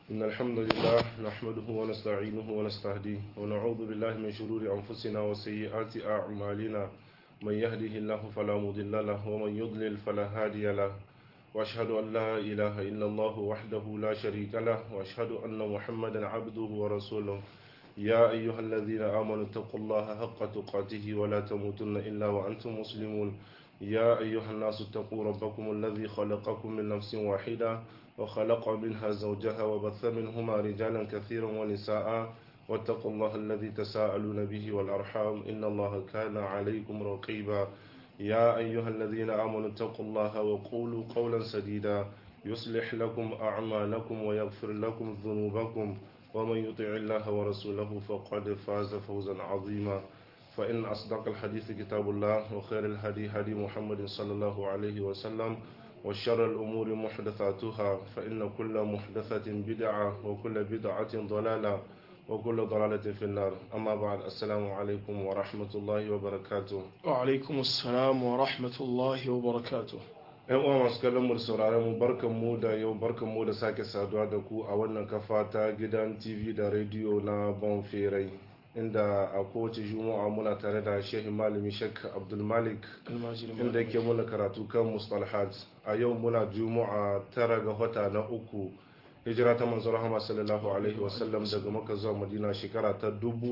إن الحمد لله نحمده ونستعينه ونستهديه ونعوذ بالله من شرور أنفسنا وسيئات أعمالنا من يهده الله فلا مضل له ومن يضلل فلا هادي له وأشهد أن لا إله إلا الله وحده لا شريك له وأشهد أن محمدا عبده ورسوله يا أيها الذين آمنوا اتقوا الله حق تقاته ولا تموتن إلا وأنتم مسلمون يا أيها الناس اتقوا ربكم الذي خلقكم من نفس واحدة وخلق منها زوجها وبث منهما رجالا كثيرا ونساء واتقوا الله الذي تساءلون به والأرحام إن الله كان عليكم رقيبا يا أيها الذين آمنوا اتقوا الله وقولوا قولا سديدا يصلح لكم أعمالكم ويغفر لكم ذنوبكم ومن يطع الله ورسوله فقد فاز فوزا عظيما فإن أصدق الحديث كتاب الله وخير الهدي هدي محمد صلى الله عليه وسلم وشر الأمور محدثاتها فإن كل محدثة بدعة وكل بدعة ضلالة وكل ضلالة في النار أما بعد السلام عليكم ورحمة الله وبركاته وعلaikum assalam wa rahmatullahi wa barakatuh ‘Yan uwa masu kallon mu da sauraron mu barkan mu da yau barkan mu da sake saduwa da ku a wannan kafa ta gidan TV da rediyo na Bonferai inda a kowace juma'a muna tare da shehi malami Sheikh Abdul Malik almajirin inda yake muna karatu kan mustalahat a yau muna juma'a tara ga wata na uku hijira ta manzo rahama sallallahu alaihi wasallam daga maka zuwa madina shekara ta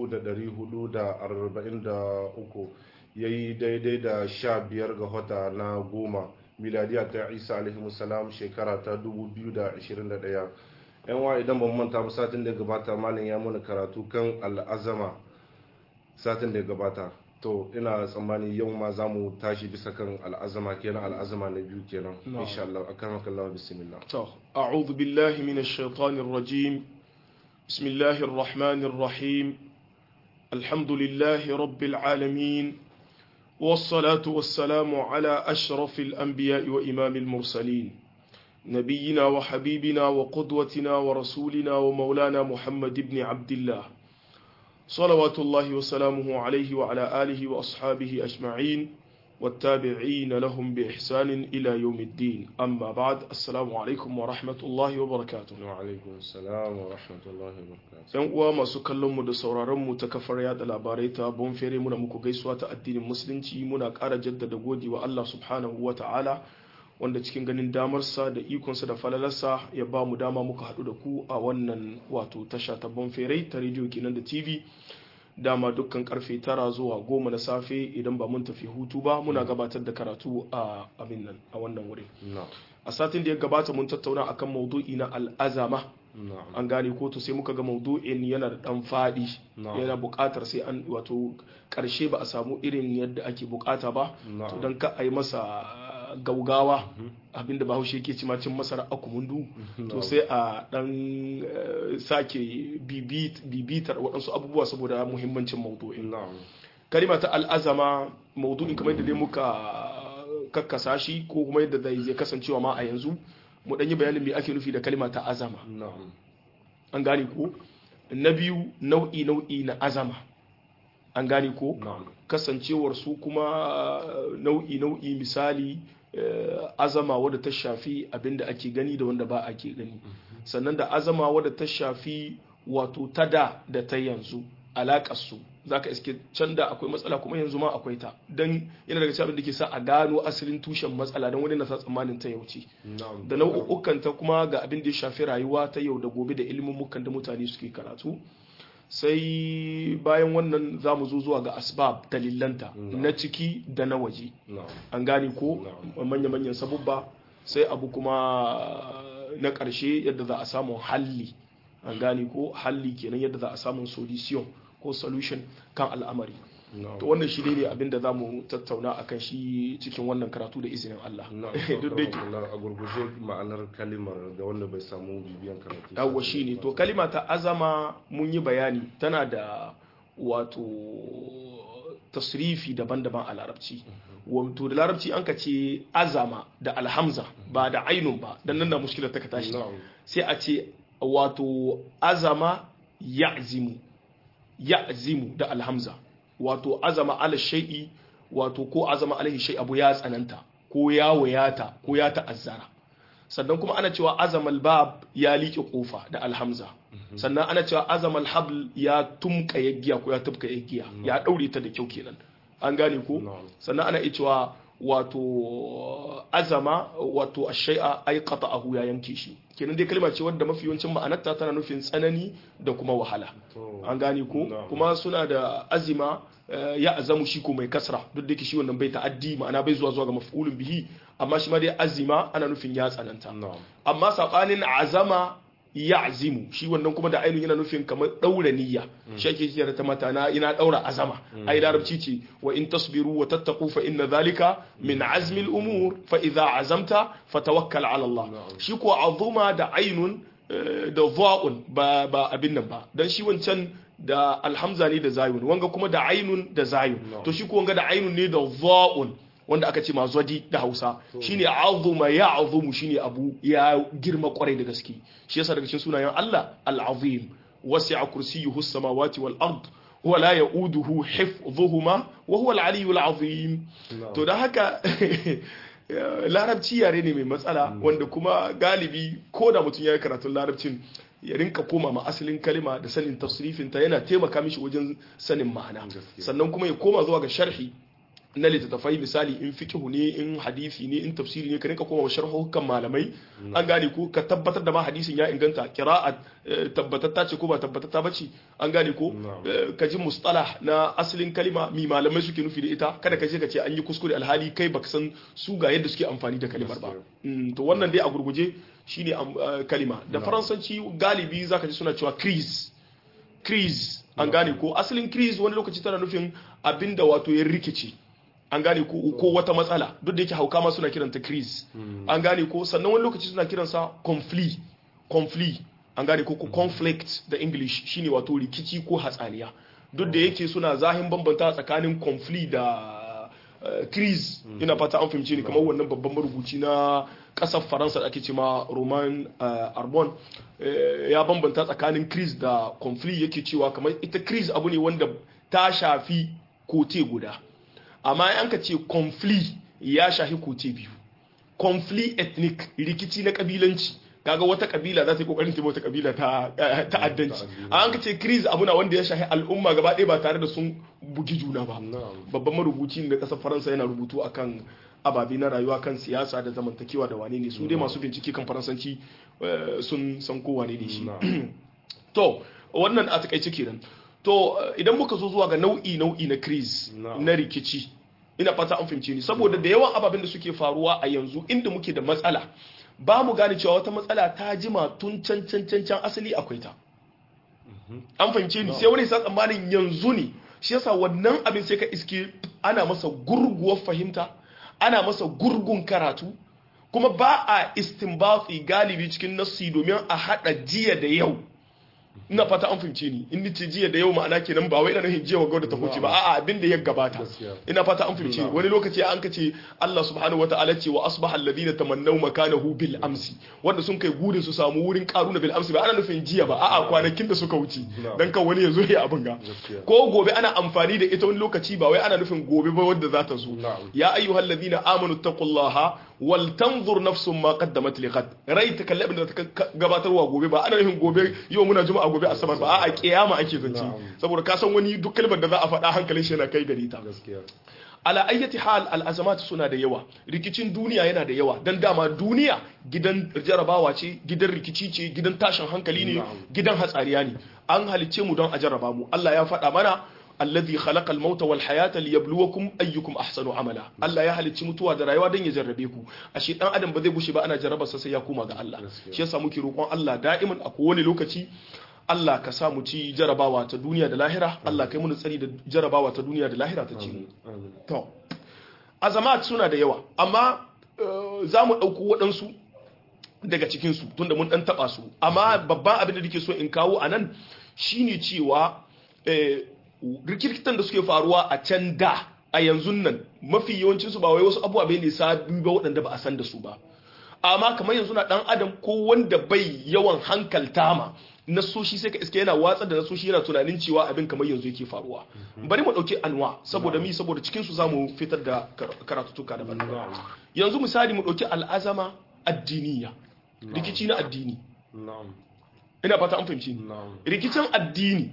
1443 yayi daidai da sha biyar ga wata na goma miladiya ta isa alaihi salam shekara ta 2021 yan wa idan ban manta ba satin da ya gabata malam ya mana karatu kan al'azama satin da ya gabata to ina tsammani yau ma za mu tashi bisa kan al'azama kenan al'azama na biyu kenan Na'am. insha Allah akan Allah bismillah to a'udhu billahi minash shaitanir rajim bismillahir rahmanir rahim alhamdulillahi rabbil alamin والصلاة والسلام على أشرف الأنبياء وإمام المرسلين نبينا وحبيبنا وقدوتنا ورسولنا ومولانا محمد بن عبد الله صلوات الله وسلامه عليه وعلى آله وأصحابه أجمعين والتابعين لهم بإحسان إلى يوم الدين أما بعد السلام عليكم ورحمة الله وبركاته wa alaikum assalam wa rahmatullahi wa barakatuh yan uwa masu kallon mu da sauraron mu ta kafar yada labarai ta bonfere muna muku gaisuwa ta addinin musulunci muna ƙara jaddada gode wa Allah subhanahu wa ta'ala wanda cikin ganin damarsa da ikonsa da falalarsa ya ba mu dama muka haɗu da ku a wannan wato tasha ta bonfere ta rediyo kenan da tv dama dukkan karfe tara zuwa goma na safe idan ba mun tafi hutu ba muna gabatar da karatu a abin nan a wannan wurin na'am a satin da ya gabata mun tattauna akan maudu'i na al'azama na'am an gane ko to sai muka ga maudu'in yana da dan fadi Na'am. yana buƙatar sai an wato ƙarshe ba a samu irin yadda ake buƙata ba Na'am. to dan ka a yi masa gaugawa abinda bahaushe yake ci cin masara akumundu to sai a dan eh, sake bibit- bibitar waɗansu abubuwa saboda muhimmancin maudu'in na'am kalima ta al'azama maudu'in kamar yadda dai muka kakkasa shi ko kuma yadda zai zai kasancewa ma a yanzu mu ɗan yi bayanin me ake nufi da kalima ta azama na'am an gane ko na biyu nau'i nau'i na azama an gane ko na'am kasancewar su kuma nau'i nau'i misali eh, azama wadda ta shafi abinda ake gani da wanda ba ake gani sannan da azama wadda ta shafi wato ta da da ta yanzu alaƙar su zaka iske can da akwai matsala kuma yanzu ma akwai ta dan yana daga cikin abin da ke sa a gano asalin tushen matsala dan wani na sa tsammanin ta yauce na'am da nau'ukan ta kuma ga abin da ya shafi rayuwa ta yau da gobe da ilimin da mutane suke karatu sai bayan wannan za mu zo zuwa ga asbab dalilanta Na'am. na ciki da na waje na'am an gane ko Na'am. manya-manyan sabubba sai abu kuma na ƙarshe yadda za a samu halli an gane ko halli kenan yadda za a samu solution ko solution kan al'amari na'am to wannan shi ne abin da za mu tattauna akan shi cikin wannan karatu da izinin Allah na'am duk da Allah, a gurguje ma'anar kalimar ga wanda bai samu bibiyan karatu yawwa shi ne to kalima ta azama mun yi bayani tana da wato tasrifi daban-daban a larabci wato da larabci an ka ce azama da alhamza ba da ainun ba dan nan na mushkilar ta ka tashi na'am sai a ce wato azama ya'zimu ya'zimu da alhamza wato azama ala shay'i wato ko azama alaihi shay abu ya tsananta ko ya wayata ko ya ta'azzara sannan kuma ana cewa azamal bab ya liƙe kofa da alhamza sannan ana cewa azamal habl ya tumka yaggiya ko ya tubka yaggiya ya daure ta da kyau kenan an gane ko Na'am. sannan ana iya cewa wato azama wato ashai'a ay qata'ahu ya yanke shi kenan dai kalma ce wadda mafi yawancin ma'anarta tana nufin tsanani da kuma wahala To, an gane ko Na'am. kuma suna da azima eh, ya azamu shi ko mai kasra duk da yake shi wannan bai ta'addi ma'ana bai zuwa zuwa ga maf'ulun bihi amma shi ma dai azima ana nufin ya tsananta na'am. amma sabanin azama ya azimu shi wannan kuma da ainihin yana nufin kamar daura niyya shi ake kira ta mata na ina daura azama ai larabci ce wa in tasbiru wa tattaqu fa inna zalika min azmi al-umur fa idza azamta fatawakkal ala Allah Na'am. shi ko azuma da ainun eh, da dha'un ba ba abin nan ba dan shi wancan da alhamza ne da zayun wanga kuma da ainun da zayun Na'am. to shi ko wanga da ainun ne da dha'un wanda aka ce ma zwadi da Hausa shine azuma ya azumu shine abu ya girma kwarai da gaske shi yasa daga cikin sunayen Allah al-azim wasi'a kursiyuhu as-samawati wal ard wa la ya'uduhu hifdhuhuma wa huwa al-aliyyul azim Na'am. to da haka larabci yare ne mai matsala wanda kuma galibi ko da mutum ya yi karatun larabcin ya rinka koma ma asalin kalima da sanin tasrifinta yana taimaka mishi wajen sanin ma'ana Gaskiya. sannan kuma ya koma zuwa ga sharhi na littattafai misali in fiqhu ne in hadisi ne in tafsiri ne ka rinka koma wa sharhukan malamai an gane ko ka tabbatar da ma hadisin ya inganta qira'at eh, tabbatatta ce ko ba tabbatatta bace an gane ko Na'am. eh, ka ji mustalah na asalin kalima mi malamai suke nufi da ita kada ka je ka ce an yi kuskure alhali kai baka san su ga yadda suke amfani da kalimar ba Mm, to wannan dai a gurguje shine am- eh, kalima da faransanci galibi zaka ji suna cewa crise crise an gane ko asalin crise wani lokaci tana nufin abinda wato ya rikice an gane ko ko wata matsala duk da yake hauka ma suna kiranta crise an gane ko sannan wani lokaci suna kiransa conflict conflict an gane ko ko conflict da english shine wato rikici ko hatsaniya duk da yake suna zahin bambanta tsakanin conflict da eh, crise ina fata an fahimce ni kamar wannan babban marubuci na kasar faransa da ake ce ma roman eh, arbon eh, ya bambanta tsakanin crise da conflict yake cewa kamar ita crise abu ne wanda ta shafi kote guda amma an ka ce conflict ya shafi kote biyu conflict ethnic rikici na kabilanci kaga wata kabila za ta yi kokarin taimaka wata kabila ta eh, ta'addanci an ka ce crise abu na wanda ya shafi al'umma gaba ɗaya ba tare da sun bugi juna ba Na'am. babban marubuci da ƙasar faransa yana rubutu akan ababe na rayuwa kan siyasa da zamantakewa da wane ne su dai masu bincike kan faransanci eh, sun san ko wane ne shi Na'am. to wannan a takaice kenan to eh, idan muka zo zuwa ga nau'i nau'i na crise Na'am. na rikici ina fata an fahimce ni saboda da yawan ababen da suke faruwa a yanzu inda muke da matsala ba mu gane cewa wata matsala ta jima tun can can can can asali akwai ta an fahimce ni sai wani sa tsammanin yanzu ne shi yasa wannan abin sai ka iske ana masa gurguwar fahimta ana masa gurgun karatu kuma ba a istinbati galibi cikin nassi domin a hada jiya da yau ina fata an fahimce ni in nace jiya da yau ma'ana kenan ba wai ina nufin jiya wa da ta huce ba a'a abin da ya gabata Gaskiya. ina fata an fahimce ni wani lokaci an ka ce Allah subhanahu wata'ala ce wa asbaha alladhina tamannaw makanahu bil amsi wanda sun kai gudun su samu wurin karuna bil amsi ba ana nufin jiya ba a'a kwanakin da suka wuce Na'am. dan kan wani ya zo ya abin ga Gaskiya. ko gobe ana amfani da ita wani lokaci ba wai ana nufin gobe ba wadda za ta zo Na'am. ya ayyuhal ladina amanu taqullaha wal tanzur nafsun ma qaddamat liqad rai ta kalli abin da ta ka- gabatarwa gobe ba ana nufin gobe yau muna juma'a gobe asabar ba a'a kiyama ake zance Na'am. saboda ka san wani duk kalmar da za a faɗa hankalin shi yana kai gare ta Gaskiya. ala ayyati hal al'azamat suna da yawa rikicin duniya yana da yawa dan dama duniya gidan jarabawa ce gidan rikici ce gidan tashin hankali ne Na'am. gidan hatsariya ne an halicce mu don a jarraba mu Allah ya faɗa mana alladhi khalaqa al-mauta wal hayata liyabluwakum ayyukum ahsanu amala Allah ya halicci mutuwa da rayuwa don ya jarrabe ku ashe dan adam ba zai gushe ba ana jarraba sa sai ya koma ga Allah Gaskiya. shi yasa muke roƙon Allah da'iman a kowane lokaci Allah ka sa mu ci jarabawa ta duniya da lahira Allah kai mu tsari da jarabawa ta duniya da lahira ta ci mu Amin. To, azamat suna da yawa, amma eh, za mu ɗauko waɗansu daga cikinsu tunda mun ɗan taɓa su. Amma babban abin da nake so in kawo a nan shi ne cewa eh, rikirkitan da suke faruwa a can da a yanzu nan mafi yawancinsu ba wai wasu abubuwa bai ne sabi ba waɗanda ba a san da su ba. amma kamar yanzu na dan adam ko wanda bai yawan hankalta ma nasoshi sai ka iske yana watsa da nasoshi yana tunanin cewa abin kamar yanzu yake faruwa bari mu dauki anwa saboda mi saboda cikin su zamu fitar da kar- karatutuka daban yanzu misali mu dauki al'azama addiniya rikici na addini na'am ina fata an fahimci ni na'am rikicin addini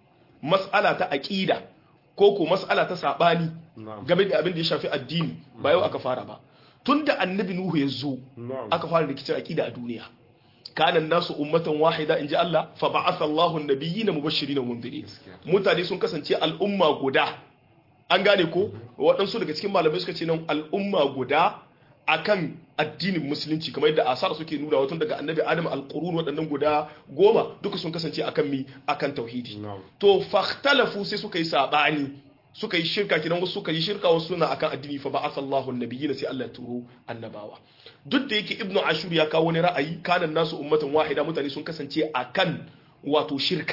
mas'ala ta aqida ko ko mas'ala ta sabani na'am game da abin da ya shafi addini ba yau aka fara ba tunda annabi nuhu ya zo na'am aka fara rikicin aqida a duniya kana nasu ummatan wahida inji Allah fa ba'atha Allahu an-nabiyyina mubashirin wa mundirin Gaskiya. mutane sun kasance al'umma guda an gane ko waɗansu daga cikin malamai suka ce nan al'umma guda akan addinin musulunci kamar yadda asar suke nuna wato daga annabi adam al-qurun waɗannan guda goma duka sun kasance akan mi akan tauhidi na'am to fahtalafu sai suka yi sabani suka yi shirka kidan wasu suka yi shirka wasu suna akan addini fa ba'athallahu an-nabiyina sai Allah ya turo annabawa duk da yake ibnu ashur ya kawo wani ra'ayi kanan nasu ummatan wahida mutane sun kasance akan wato shirka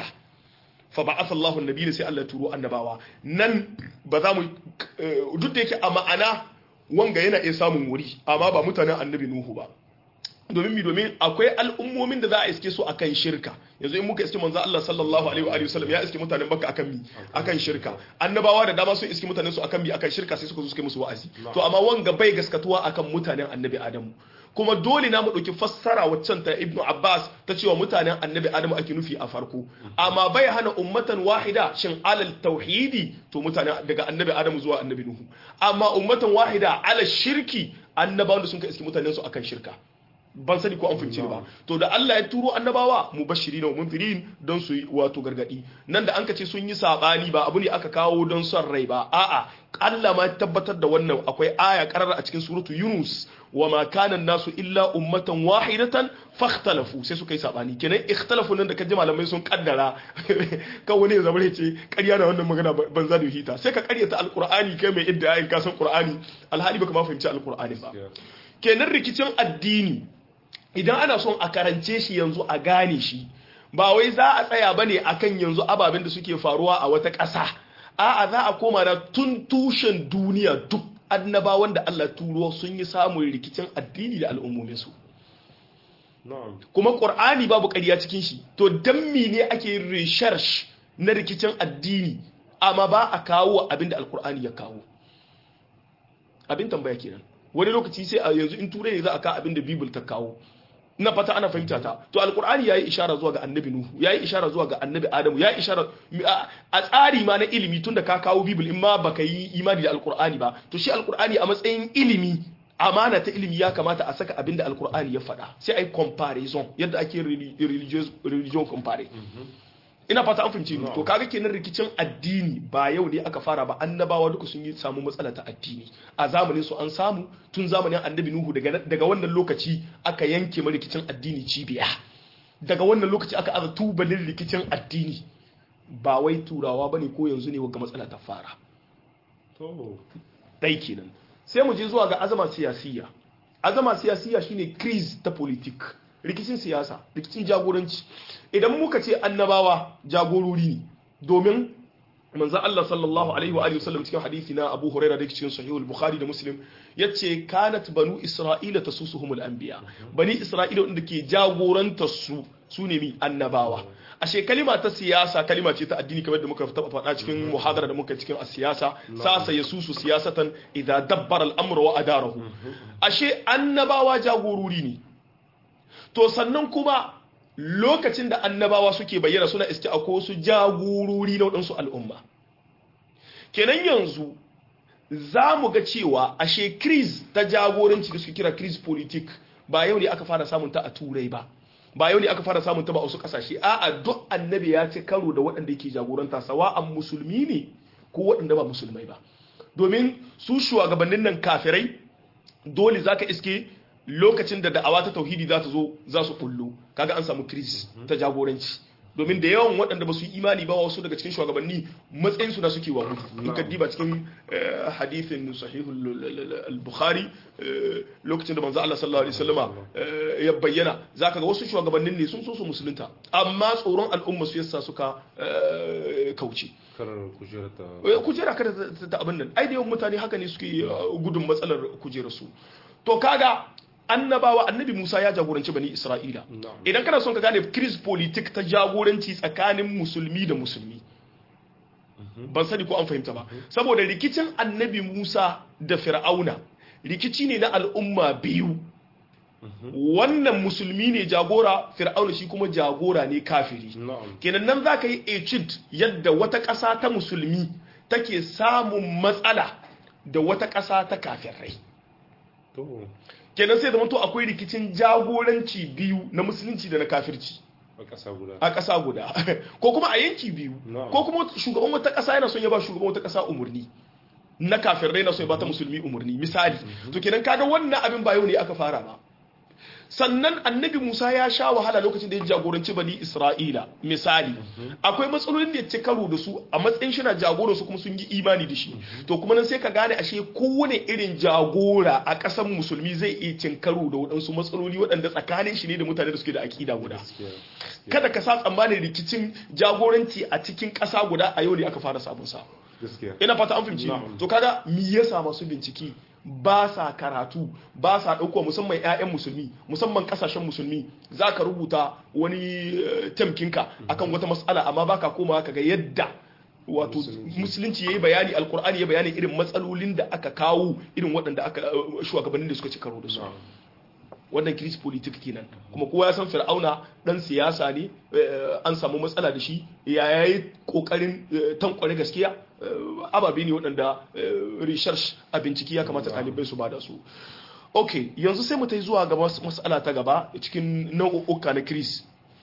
fa ba'athallahu an-nabiyina sai Allah ya turo annabawa nan ba za mu eh, duk da yake a ma'ana wanga yana iya samun wuri amma ba mutanen annabi nuhu ba domin mi domin akwai al'ummomin da za a iske su akan shirka yanzu in muka iske manzo Allah sallallahu alaihi wa alihi wasallam ya iske mutanen Makka akan mi akan shirka annabawa da dama sun iske mutanen su akan mi akan shirka sai suka zo suka yi musu wa'azi to amma wanga bai gaskatuwa akan mutanen annabi Adamu kuma dole na mu dauki fassara waccan ta Ibn Abbas ta cewa mutanen annabi Adamu ake nufi a farko amma bai hana ummatan wahida shin alal tauhidi to mutanen daga annabi Adamu zuwa annabi Nuhu amma ummatan wahida alal shirki annabawan da sun ka iske mutanen su akan shirka ban sani ko an fahimci ni ba to da Allah ya turo annabawa mubashirin wa munzirin don su yi wato gargadi nan da an ka ce sun yi sabani ba abu ne aka kawo don son rai ba a'a Allah ma ya tabbatar da wannan akwai aya karara a cikin suratu Yunus wa ma kana nasu illa ummatan wahidatan fakhtalafu sai suka yi sabani kenan ikhtalafu nan da kaji malamai sun kaddara kan wani ya zama ya ce ƙarya da wannan magana banza da hita sai ka ƙaryata alqur'ani kai mai idda ayin kasan qur'ani alhali baka ma fahimci alqur'ani ba kenan rikicin addini idan ana son a karance shi yanzu a gane shi ba wai za a tsaya bane akan yanzu ababen da suke faruwa a wata ƙasa a'a za a koma na tun tushen duniya duk annabawan da Allah turo sun yi samun rikicin addini da al'ummominsu na'am kuma ƙur'ani babu ƙarya cikin shi to dan ne ake yin research na rikicin addini amma ba a kawo abin da alƙur'ani ya kawo abin tambaya kenan wani lokaci sai a yanzu in turai ne za a kawo abin da bibil ta kawo ina fata ana fahimta ta to alkur'ani yayi ishara zuwa ga annabi nuhu yayi ishara zuwa ga annabi adamu yayi ishara a tsari ma na ilimi tunda ka kawo bibil in ma baka yi imani da alkur'ani ba to shi alkur'ani a matsayin ilimi amana ta ilimi ya kamata a saka abinda alkur'ani ya faɗa sai ai comparison yadda ake religious religion compare ina fata an fahimci to kaga kenan rikicin addini ba yau ne aka fara ba annabawa duka sun yi samu matsala ta addini a zamanin su an samu tun zamanin annabi nuhu daga daga wannan lokaci aka yanke ma rikicin addini cibiya daga wannan lokaci aka aza tubalin rikicin addini ba wai turawa bane ko yanzu ne wagga matsala ta fara to dai kenan sai mu je zuwa ga azama siyasiya azama siyasiya shine crise ta politik rikicin siyasa rikicin jagoranci idan muka ce annabawa jagorori ne domin manzan Allah sallallahu alaihi wa alihi wasallam cikin hadisi na Abu Huraira da cikin Sahihul Bukhari da Muslim yace kanat banu Isra'ila tasusuhumul anbiya bani Isra'ila wanda ke jagorantar su su ne mi annabawa ashe kalima ta siyasa kalima ce ta addini kamar da muka taba faɗa cikin muhadara da muka cikin a siyasa sasa yasusu siyasatan idza dabbara al-amru wa adarahu ashe annabawa jagorori ne to sannan kuma lokacin da annabawa suke bayyana suna iske a wasu jagorori na waɗansu al'umma kenan yanzu za mu ga cewa ashe kris ta jagoranci da suke kira kris politik ba yau ne aka fara samun ta a turai ba ba yau ne aka fara samun ta ba a wasu ƙasashe a'a duk annabi ya ci karo da waɗanda yake jagoranta sawa'an musulmi ne ko waɗanda ba musulmai ba domin su shugabannin nan kafirai dole zaka iske lokacin da da'awa ta tauhidi za ta zo za su kullu kaga an samu krisis ta jagoranci domin da yawan waɗanda ba su yi imani ba wasu daga cikin shugabanni matsayin su da suke wa gudu in ka diba cikin hadithin sahihul al-bukhari lokacin da manzo Allah sallallahu alaihi wasallama ya bayyana zaka ga wasu shugabannin ne sun so su musulunta amma tsoron al'umma su yasa suka kauce karar kujera ta kujera kada ta abin nan ai da yawan mutane haka ne suke gudun matsalar kujerar su to kaga annabawa annabi Musa ya jagoranci bani Isra'ila idan kana son ka gane kris politik ta jagoranci tsakanin musulmi da musulmi ban sani ko an fahimta ba saboda rikicin annabi Musa da Fir'auna rikici ne na al'umma biyu wannan musulmi ne jagora fir'auna shi kuma jagora ne kafiri na'am kenan nan za ka yi ecid yadda wata ƙasa ta musulmi take samun matsala da wata ƙasa ta kafirai to kenan sai zama to akwai rikicin jagoranci biyu na musulunci da na kafirci a ƙasa guda a ƙasa guda ko kuma a yanki biyu Na'am. ko kuma shugaban wata ƙasa yana son ya ba shugaban wata ƙasa umarni na kafirai na son ya ba ta musulmi umarni misali to kenan kaga wannan abin ba yau ne aka fara ba sannan annabi Musa ya sha wahala lokacin da ya jagoranci bani Isra'ila misali akwai matsalolin da ya ci karo da su a matsayin shi na jagora su kuma sun yi imani da shi to kuma nan sai ka gane ashe kowane irin jagora a ƙasar musulmi zai iya cin karo da waɗansu matsaloli waɗanda tsakanin shi ne da mutane da suke da aƙida guda gaskiya kada ka sa tsammanin rikicin jagoranci a cikin ƙasa guda a yau ne aka fara sabon sa gaskiya ina fata an fahimci Na'am. to kaga me yasa masu bincike ba sa karatu ba sa ɗauko musamman 'ya'yan musulmi musamman ƙasashen musulmi za ka rubuta wani eh, temkinka akan wata matsala amma baka komawa kaga yadda wato Musulunci. musulunci ya yi bayani alkur'ani ya bayani irin matsalolin da aka kawo irin waɗanda aka eh, shugabannin da suka ci karo da su na'am wannan kiris politik kenan kuma kowa ya san fir'auna dan siyasa ne eh, an samu matsala da shi ya yayi kokarin eh, tankware gaskiya eh, ababe ne waɗanda eh, research a bincike ya kamata ɗalibai su bada su ok yanzu sai mu ta zuwa ga mas- matsala ta gaba cikin nau'uka na kiris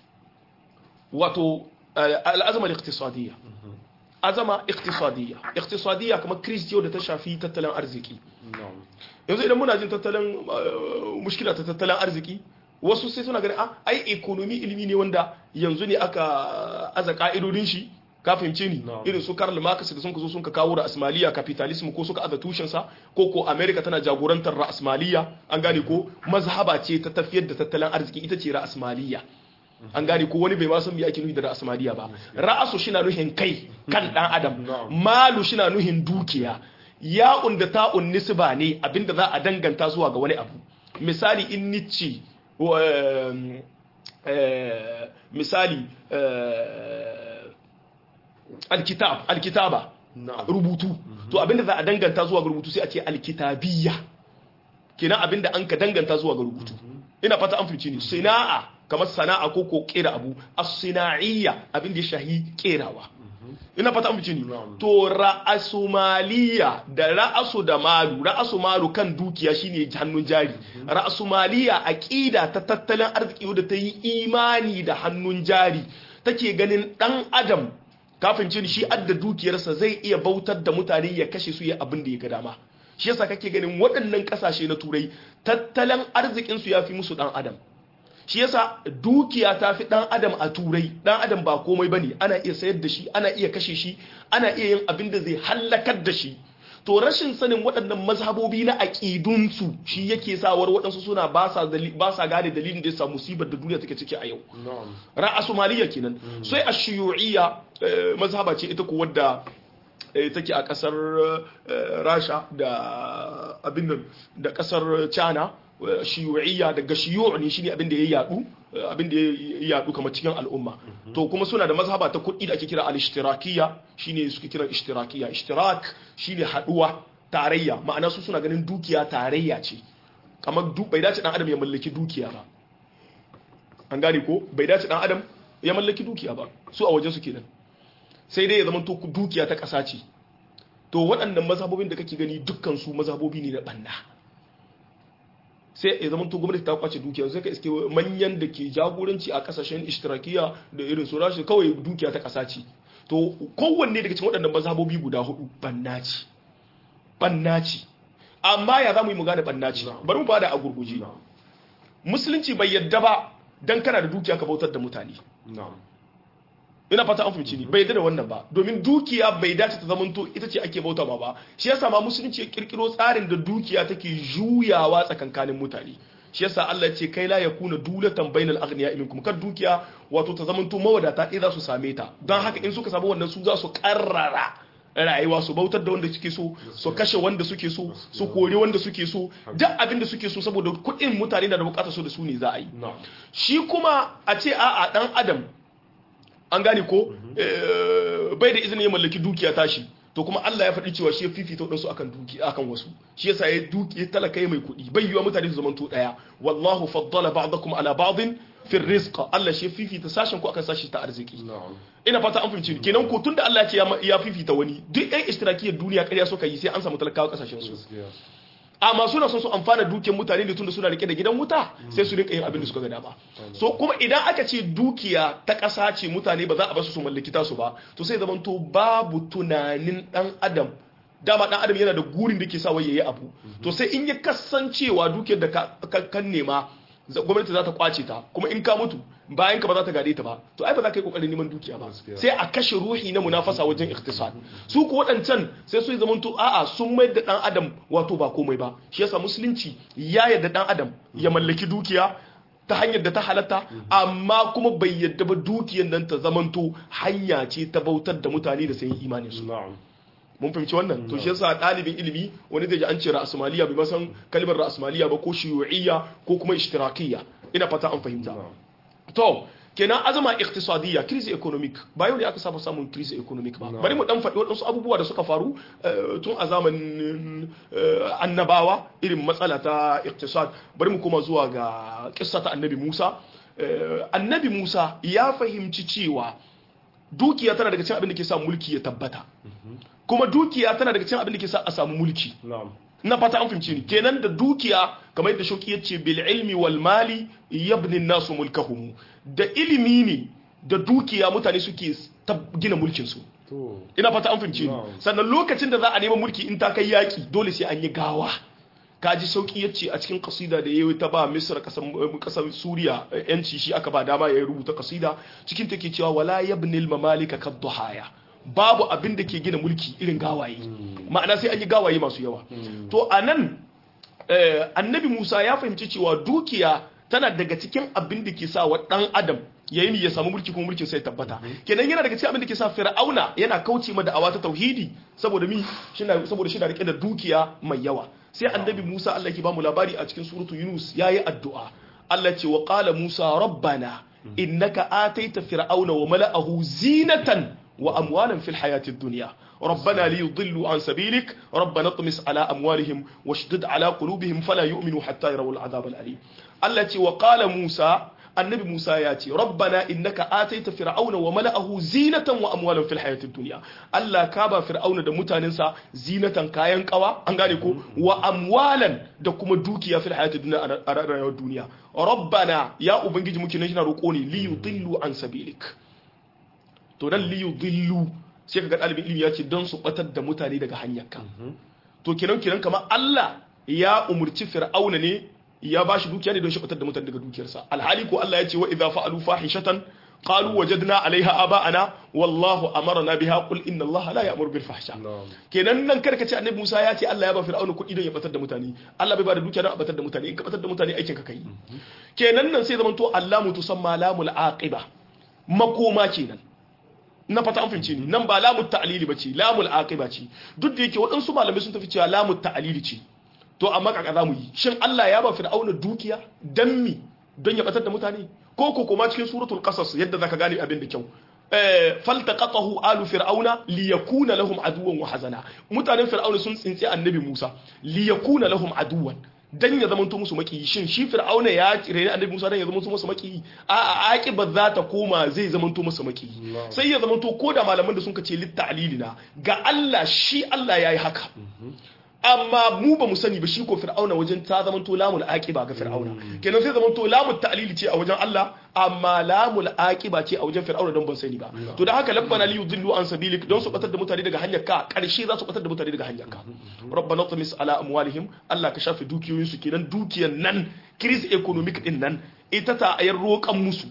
wato eh, al'azama iktisadiyya azama iktisadiyya iktisadiyya kamar kiris yau da ta shafi tattalin arziki na'am yanzu idan muna jin tattalin uh, mushkila ta tattalin arziki wasu sai suna ganin ah ai economy ilimi ne wanda yanzu ne aka aza ka'idodin shi ka fahimce ni Na'am. irin su Karl Marx da sun ka zo sun ka kawo ra'asmaliya capitalism ko suka aza tushen sa ko ko America tana jagorantar ra'asmaliya an gane ko mazhaba ce ta tafiyar da tattalin arziki ita ce ra'asmaliya an gane ko wani bai ma san me ake nufi da ra'asmaliya ba ra'asu shi na nuhin kai kan dan adam Na'am. malu shi na nuhin dukiya ya'un da ta'un nisba ne abinda za a danganta zuwa ga wani abu misali in nici wa- em, eh, misali eh, alkitab alkitaba Na'am. rubutu to abinda za a danganta zuwa ga rubutu sai a ce alkitabiyya kenan abinda an ka danganta zuwa ga rubutu ina fata an fice ni sina'a kamar sana'a ko ko kera abu as-sina'iyya abinda ya shahi kerawa ina fata an fice ni Na'am. to ra'asumaliya da ra'asu da malu ra'asu malu kan dukiya shine hannun jari ra'asumaliya aqida ta tattalin arziki wadda ta yi imani da hannun jari take ganin dan adam kafin cin shi adda dukiyarsa zai iya bautar da mutane ya kashe su ya abin da ya ga dama shi yasa kake ganin waɗannan ƙasashe na turai tattalin arzikin su yafi musu dan adam shi yasa dukiya ta fi dan adam a turai dan adam ba komai bane ana iya sayar da shi ana iya kashe shi ana iya yin abin da zai hallakar da shi to rashin sanin waɗannan mazhabobi na aƙidunsu shi yake sawar waɗansu suna ba sa dali- ba sa gane dalilin da ya sa musibar da duniya take ciki a yau na'am ra'a somaliya kenan sai a shiyu'iyya eh, mazhaba ce ita ko wadda eh, take a kasar eh, rasha da abin nan da kasar china eh, shiyu'iyya daga shiyu' ne shine abin da ya yadu eh, abin da ya yadu kamar cikin al'umma to kuma suna da mazhaba ta kuɗi da ake kira al-ishtirakiyya shine suke kira ishtirakiyya ishtirak shine haduwa tarayya ma'ana su suna ganin dukiya tarayya ce kamar du- bai dace dan adam ya mallaki dukiya ba an gane ko bai dace dan adam ya mallaki dukiya ba su a wajen su kenan sai dai ya zama to dukiya ta ƙasa ce to waɗannan mazhabobin da kake gani dukkan su mazhabobi ne na banna sai ya zama to gwamnati ta kwace dukiya sai ka iske manyan da ke jagoranci a kasashen ishtirakiya da irin su rashi kawai dukiya ta ƙasa ce to kowanne daga cikin waɗannan mazhabobi guda hudu banna ce banna ce amma ya za mu yi mu gane banna ce bari mu bada a gurguje na'am musulunci bai yadda ba dan kana da dukiya ka bautar da mutane na'am ina fata an fahimci ni bai yadda da wannan ba domin dukiya bai dace ta zamanto ita ce ake bauta ma ba shi yasa ma musulunci ya kirkiro tsarin da dukiya take juyawa tsakankanin mutane shi yasa Allah ya ce kai la yakuna dulatan bainal aghniya minkum kar dukiya wato ta zamanto mawadata ɗaya za su same ta don haka in suka samu wannan su za su karrara rayuwa su bautar da wanda suke so su kashe wanda suke so su kori wanda suke so duk abin da suke so saboda kuɗin mutane na da bukatar so da su ne za a yi na'am shi kuma a ce a'a dan adam an gane ko eh, bai da izinin ya mallaki dukiya tashi to kuma Allah ya faɗi cewa shi ya fifita waɗansu akan duki akan wasu shi yasa ya duki ya talaka ya mai kuɗi bai yiwa mutane su zamanto ɗaya wallahu faddala ba'dakum ala ba'din fi rizqa Allah shi ya fifita sashen ku akan sashi ta arziki na'am ina fata an fahimci ni kenan ko tunda Allah ya ce ya ma- ya fifita wani duk ɗan ishtirakiyar duniya ƙarya suka yi sai an samu talakawa kasashen su gaskiya amma suna son su amfana dukiyar mutane ne tunda suna rike da gidan wuta sai su rinka yin abin da suka ga dama so kuma idan aka ce dukiya ta ƙasa ce mutane ba za a basu su mallaki tasu ba to sai zaman to babu tunanin dan adam dama dan adam yana da gurin da ke sa wai yayi abu to sai in ya kasancewa dukiyar da ka ka- kan nema za- gwamnati za ta kwace ta kuma in ka mutu bayan ka ba za ta gade ta ba to ai ba za ka yi kokarin neman dukiya ba Gaskiya. sai a kashe ruhi na munafasa wajen iktisad su ku waɗancan sai su yi zamanto a'a sun mai da ɗan adam wato ba komai ba shi yasa musulunci ya yarda ɗan adam ya mallaki dukiya ta hanyar da ta halatta amma kuma bai yarda ba dukiyar nan ta zamanto hanya ce ta bautar da mutane da sayin imanin su na'am mun fahimci wannan to shi yasa ɗalibin ilimi wani zai ji an ce ra'asmaliya bai masan kalmar ra'asmaliya ba ko shiyu'iyya ko kuma ishtirakiyya ina fata an fahimta na'am to kenan azama iqtisadiyya crise economic ba yau ne aka saba samun crise economic ba bari mu dan faɗi waɗansu abubuwa da suka faru eh, tun a zamanin eh, annabawa irin matsala ta iqtisad bari mu koma zuwa ga kissa ta annabi Musa Eh, annabi Musa ya fahimci cewa dukiya tana daga cikin abin da ke sa mulki ya tabbata kuma dukiya tana daga cikin abin da ke sa a samu mulki na'am na fata an fahimci ni kenan da dukiya kamar yadda shauki ya ce bil ilmi wal mali yabni nasu mulkahum da ilimi ne da dukiya mutane suke tab- gina mulkin su to ina fata an fahimci ni Wow. sannan lokacin da za a neman mulki in ta kai yaki dole sai an yi gawa kaji sauki ya ce a cikin kasida da yayi ta ba misra kasan kasar suriya eh, yanci shi aka ba dama ya rubuta kasida cikin take cewa wala yabnil mamalika kadduhaya babu abin da ke gina mulki irin gawaye ma'ana sai an yi gawaye masu yawa to anan eh, annabi Musa ya fahimci cewa dukiya tana daga cikin abin da ke sa wa dan adam yayin ya samu mulki kuma mulkin sai tabbata kenan yana daga cikin abin da ke sa fir'auna yana kauce ma da'awa ta tauhidi saboda mi shina saboda shi na rike da dukiya mai yawa sai annabi Musa Allah ke ba mu labari a cikin suratu Yunus yayi addu'a Allah ce wa qala Musa rabbana innaka ataita fir'auna wa mala'ahu zinatan wa amwalan fil hayati dunya ربنا ليضلوا عن سبيلك ربنا اطمس على أموالهم واشدد على قلوبهم فلا يؤمنوا حتى يروا العذاب الأليم التي وقال موسى النبي موسى ياتي ربنا إنك آتيت فرعون وملأه زينة وأموالا في الحياة الدنيا ألا كابا فرعون دا متاننسا زينة كاين قوا أنغانيكو وأموالا دا كما دوكيا في الحياة الدنيا أرى الدنيا ربنا يا أبنجي ممكن نجنا رقوني ليضلوا عن سبيلك to dan liyu dillu sai ka ga ɗalibin ilimi ya ce don su batar da mutane daga hanyarka to kenan kenan kamar Allah ya umurci fir'auna ne ya ba shi dukiya ne don shi batar da mutane daga dukiyarsa alhali ko Allah ya ce wa idza fa'alu fahishatan qalu wajadna 'alayha aba'ana wallahu amarna biha qul inna Allah la ya'muru bil fahsha na'am kenan nan kada ka ce annabi Musa ya ce Allah ya ba fir'auna kuɗi don ya batar da mutane Allah bai ba da dukiya don a batar da mutane in ka batar da mutane aikin ka kai kenan nan sai zamanto Allah mutusamma lamul aqiba makoma kenan na fata an fahimce ni nan ba lamu ta'lili bace lamul aqiba ce duk da yake waɗansu malamai sun tafi cewa lamu ta'lili ce to amma kaka za mu yi shin Allah ya ba fir'auna dukiya dan mi don ya batar da mutane ko ko kuma cikin suratul qasas yadda zaka gane abin da kyau eh faltaqatahu alu fir'auna liyakuna lahum aduwan wa hazana mutanen fir'auna sun tsinci annabi Musa liyakuna lahum aduwan dan ya zamanto musu makiyi shin shi fir'auna ya rene annabi Musa dan ya zamanto musu makiyi a a aqiba za ta koma zai zamanto musu makiyi sai ya zamanto ko da malaman da sun kace litta'lilina ga Allah shi Allah yayi haka amma mu ba mu sani ba shi ko fir'auna wajen ta zamanto lamul aqiba ga fir'auna kenan sai zamanto lamul ta'lili ce a wajen Allah amma lamul aqiba ce a wajen fir'auna don ban sani ba to da haka labbana li yudillu an sabilik don su batar da mutane daga hanyar ka karshe za su batar da mutane daga hanyar ka rabbana tamis ala amwalihim Allah ka shafe dukiyoyin su kenan dukiyar nan crisis economic din nan ita ta ayar roƙan musu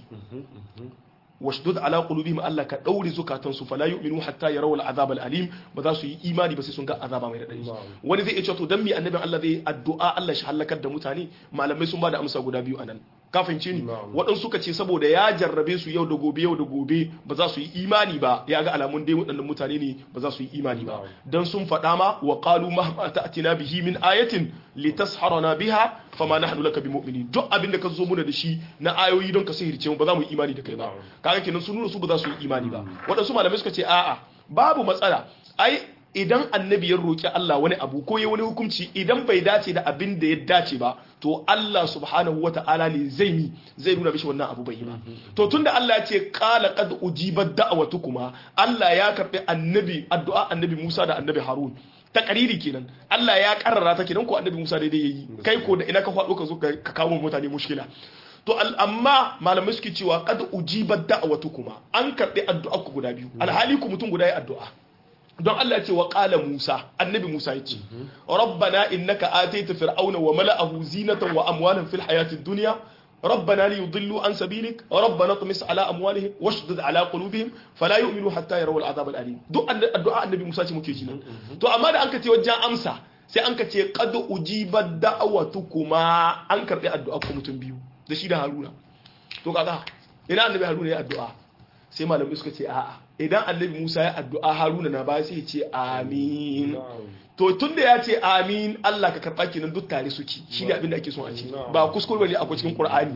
washdud ala qulubihim Allah ka daure zukatan su fala yu'minu hatta yarawul azab alim ba za su yi imani ba sai sun ga azaba mai radadi wani zai ce to dan mi annabin Allah zai addu'a Allah shi halakar da mutane malamai sun ba da amsa guda biyu anan ka fahimce ni waɗansu suka ce saboda ya jarrabe su yau da gobe yau da gobe ba za su yi imani ba ya ga alamun dai waɗannan mutane ne ba za su yi imani ba dan sun faɗa ma wa qalu mahma ta'tina bihi min ayatin litasharana biha fama nahnu laka bimu'minin duk abin da ka zo muna da shi na ayoyi don ka sihirce mu ba za mu yi imani da kai ba kaga kenan sun nuna su ba za su yi imani ba waɗansu malamai suka ce a'a babu matsala ai idan annabi ya roki Allah wani abu ko ya wani hukunci idan bai dace da abin da ya dace ba to Allah subhanahu wata'ala ne zai mi zai nuna mishi wannan abu bai yi ba to tunda Allah ya ce qala qad ujibat da'watukuma Allah ya karbi annabi addu'a annabi Musa da annabi Harun ta kariri kenan Allah ya karrara ta kenan ko annabi Musa daidai yayi kai ko da ina ka faɗo ka zo ka kawo mutane mushkila to amma malamai suke cewa qad ujibat da'watukuma an karbi addu'a ku guda biyu alhali ku mutum guda ya addu'a don Allah ce wa ƙala Musa annabi Musa ya ce rabbana innaka ataita fir'auna wa mala'ahu zinatan wa amwalan fil hayatid dunya ربنا ليضلوا عن سبيلك ربنا اطمس على اموالهم واشدد على قلوبهم فلا يؤمنوا حتى يروا العذاب الالم duk addu'a annabi Musa ce muke ji nan to amma da anka ce wajen amsa sai anka ce qad ujibat da'watukuma an karbi addu'a ku mutum biyu da shi da Haruna to kaga ina annabi Haruna ya addu'a sai malamai suka ce a'a idan annabi Musa ya addu'a Haruna na ba sai ya ce amin to tunda ya ce amin Allah ka karɓa kenan duk tare suke shi ne abin da ake son a ce ba kuskure ne akwai cikin Qur'ani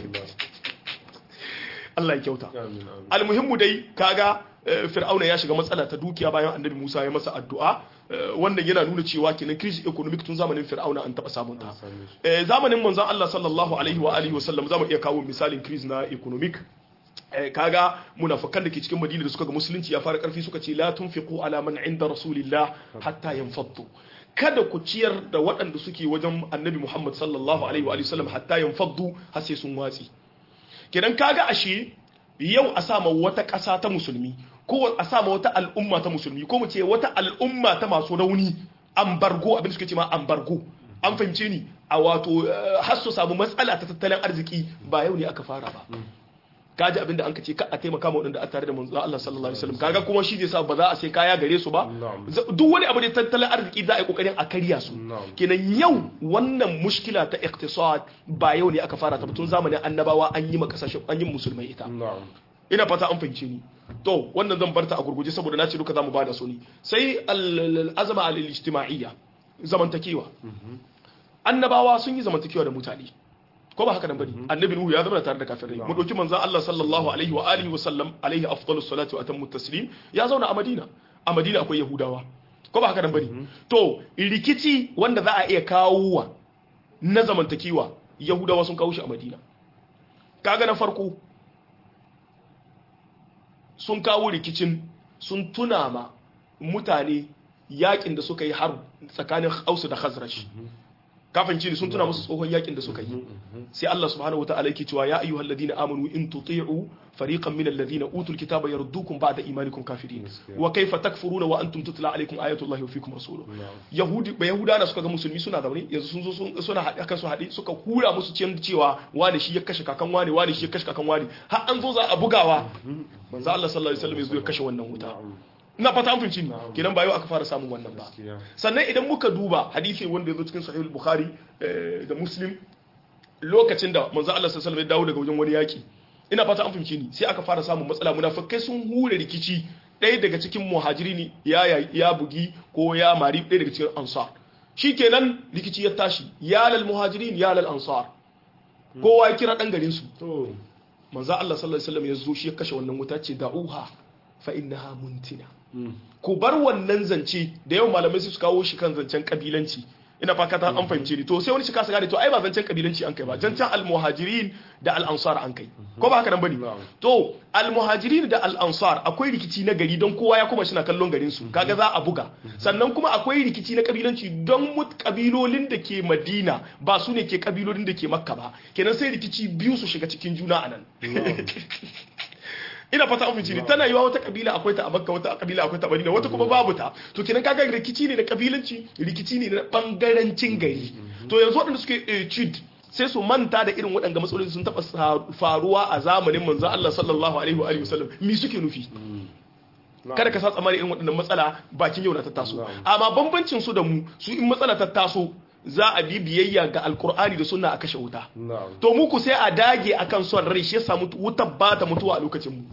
Allah ya kyauta almuhimmu dai kaga Fir'auna ya shiga matsala ta dukiya bayan annabi Musa ya masa addu'a wannan yana nuna cewa kenan crisis economic tun zamanin Fir'auna an taba samun ta zamanin manzon Allah sallallahu alaihi wa alihi wa sallam zamu iya kawo misalin crisis na economic kaga munafikan da ke cikin madina da suka ga musulunci ya fara karfi suka ce la tunfiqu ala man inda rasulillah hatta yanfaddu kada ku ciyar da waɗanda suke wajen annabi muhammad sallallahu alaihi wa sallam hatta yanfaddu har sai sun watsi kenan kaga ashe yau a sama wata ƙasa ta musulmi ko a sama wata al'umma ta musulmi ko mu ce wata al'umma ta masu rauni ambargo abin da suke ce ma ambargo an fahimce ni a wato har su samu matsala ta tattalin arziki ba yau ne aka fara ba kaji abinda an kace ka a taimaka ma wadanda a tare da manzo Allah sallallahu alaihi wasallam kaga kuma shi zai sa ba za a sai kaya gare su ba duk wani abu da tattalin arziki za a yi kokarin a karya su kenan yau wannan mushkila ta iqtisad ba yau ne aka fara ta tun zamanin annabawa an yi makasashe an yi musulmai ita ina fata an fahimce ni to wannan zan barta a gurguje saboda na ce duka zamu bada su ne sai al-azama al-ijtima'iyya zamantakewa annabawa sun yi zamantakewa da mutane ko ba haka nan bane annabi nuhu ya zama tare da kafirai mu dauki manzon Allah sallallahu alaihi wa alihi wa sallam alaihi afdalus salatu wa atammu taslim ya zauna a Madina a Madina akwai Yahudawa ko ba haka nan bane to rikici wanda za a iya kawowa na zamantakewa Yahudawa sun kawo shi a Madina kaga na farko sun kawo rikicin sun tuna ma mutane yakin da suka yi har tsakanin Hausa da Khazraj kafin ne sun tuna musu tsohon yakin da suka yi sai Allah subhanahu wa ta'ala yake cewa ya ayyuhal ladina amanu in tuti'u fariqan min alladhina utul kitaba yaruddukum ba'da imanikum kafirin wa kayfa takfuruna wa antum tutla alaykum ayatullahi wa fikum rasuluhu yahudi ba yahuda na suka ga musulmi suna zaune yanzu sun zo suna haɗe kan su haɗe suka hura musu ciyan cewa wani shi ya kashe kakan wani wani shi ya kashe kakan wani har an zo za a bugawa manzo Allah sallallahu alaihi wasallam ya zo ya kashe wannan wuta ina fata an fahimci kenan ba yau aka fara samun wannan ba sannan idan muka duba hadisi wanda ya zo cikin sahih bukhari da muslim lokacin da manzo Allah sallallahu alaihi wasallam ya dawo daga wajen wani yaki ina fata an fahimci ni sai aka fara samun matsala munafikai sun hure rikici ɗaya daga cikin muhajirini ya ya bugi ko ya mari ɗaya daga cikin ansar shikenan rikici ya tashi ya lal muhajirin ya lal ansar kowa ya kira dan garin su manzo Allah sallallahu alaihi wasallam ya zo shi ya kashe wannan wuta ce da'uha fa innaha muntina ku bar wannan zance da yau malamai su kawo shi kan zancen kabilanci ina fakata an fahimce ni to sai wani shi kasa gane to ai ba zancen kabilanci an kai ba zancen almuhajirin da al-ansar an kai ko ba haka nan bane to almuhajirin da al-ansar akwai rikici na gari don kowa ya kuma shi na kallon garin su kaga za a buga sannan kuma akwai rikici na kabilanci don mut kabilolin da ke Madina ba su ne ke kabilolin da ke Makka ba kenan sai rikici biyu su shiga cikin juna anan ina fata an ne tana yiwa wata kabila akwai ta a makka wata kabila akwai ta madina wata kuma babu ta to kenan kaga rikici ne na kabilanci rikici ne na bangarancin gari to yanzu waɗanda suke cid sai su manta da irin waɗanda matsaloli sun taɓa faruwa a zamanin manzo Allah sallallahu alaihi wa alihi wasallam mi suke nufi kada ka sa tsammanin irin waɗannan matsala bakin yau na ta taso amma bambancin su da mu su in matsala ta taso za a bi biyayya ga alkur'ani da sunna a kashe wuta to muku sai a dage akan son rai shi yasa wuta ba ta mutuwa a lokacin mu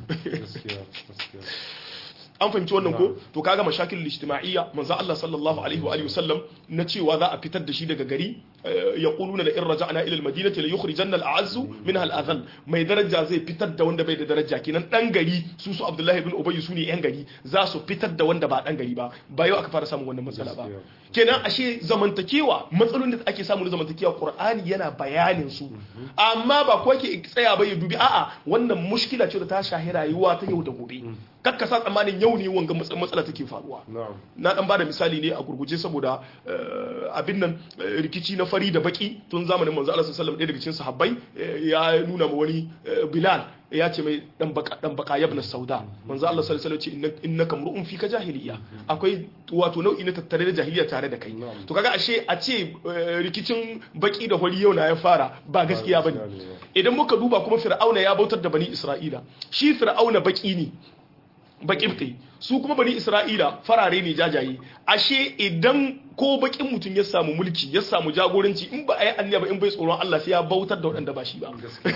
an fahimci wannan ko to kaga mashakil ijtima'iyya manzo Allah sallallahu alaihi wa alihi wasallam na cewa za a fitar da shi daga gari yaquluna la in raja'na ila al-madinati la yukhrijanna al-a'azzu minha al-adhall mai daraja zai fitar da wanda bai da daraja kenan dan gari su su Abdullahi ibn Ubay su ne yan gari za su fitar da wanda ba dan gari ba ba yau aka fara samun wannan matsala ba kenan ashe zamantakewa matsalolin da ake samu na zamantakewa Qur'ani yana bayanin su amma ba ko ke tsaya ba ya dubi a'a wannan mushkila ce da ta shahi rayuwa ta yau da gobe kakka sa tsammanin yau ne wanga matsala take faruwa na dan bada misali ne a gurguje saboda abin nan rikici na fari da baki tun zamanin manzo Allah sallallahu alaihi wasallam daga cikin sahabbai ya nuna ma wani Bilal ya ce mai dan baka dan baka yabna sauda manzo Allah sallallahu alaihi wasallam ce innaka mur'un fika jahiliya akwai wato nau'i na tattare da jahiliya tare da kai to kaga ashe a ce rikicin baki da hori yau na ya fara ba gaskiya bane idan muka duba kuma fir'auna ya bautar da bani isra'ila shi fir'auna baki ne baƙibti su kuma bani isra'ila farare ne jajaye ashe idan ko bakin mutum ya samu mulki ya samu jagoranci in ba a yi anniya ba in bai tsoron Allah sai ya bautar da waɗanda ba shi ba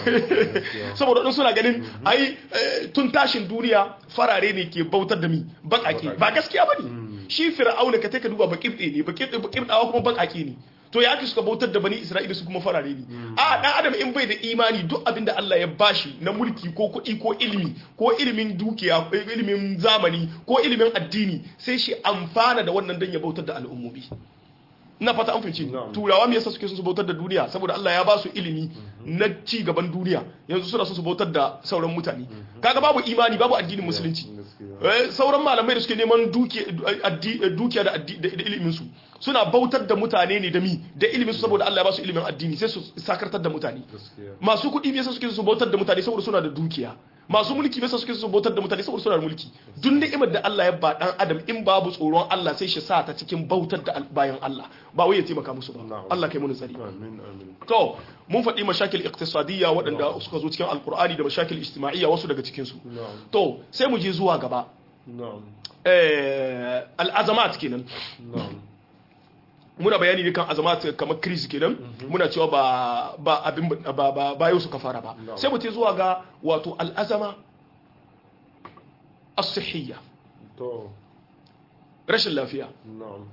saboda waɗansu suna ganin ai tun tashin duniya farare ne ke bautar da mi baƙaƙe ba gaskiya ba ne shi fir'auna ka ka duba baƙibti ne baƙibtawa kuma baƙaƙe ne to ya aka suka bautar da bani isra'ila su kuma farare ne a dan adam in bai da imani duk abinda Allah ya bashi na mulki ko kuɗi ko ilimi ko ilimin dukiya ko ilimin zamani ko ilimin addini sai shi amfana da wannan dan ya bautar da al'ummomi ina fata an fahimci turawa me yasa suke son su bautar da duniya saboda Allah ya ba su ilimi na ci gaban duniya yanzu suna son su bautar da sauran mutane kaga babu imani babu addinin musulunci sauran malamai da suke neman dukiya da ilimin su suna bautar da mutane ne da mi da ilimin su saboda Allah ya ba su ilimin addini sai su sakartar da mutane masu kuɗi me yasa suke su bautar da mutane saboda suna da dukiya masu mulki me yasa suke su bautar da mutane saboda suna da mulki duk ni'imar da Allah ya ba dan adam in babu tsoron Allah sai shi sa ta cikin bautar da bayan Allah ba wai ya taimaka musu ba Allah kai mu tsari to mun faɗi mashakil iqtisadiyya waɗanda suka zo cikin alkur'ani da mashakil ijtima'iyya wasu daga cikin su to sai mu je zuwa gaba eh al'azamat kenan muna bayani ne kan azamat kamar kris kenan muna cewa ba ba abin ba ba ba yau suka fara ba sai mu ce zuwa ga wato al'azama as-sihhiyya to rashin lafiya na'am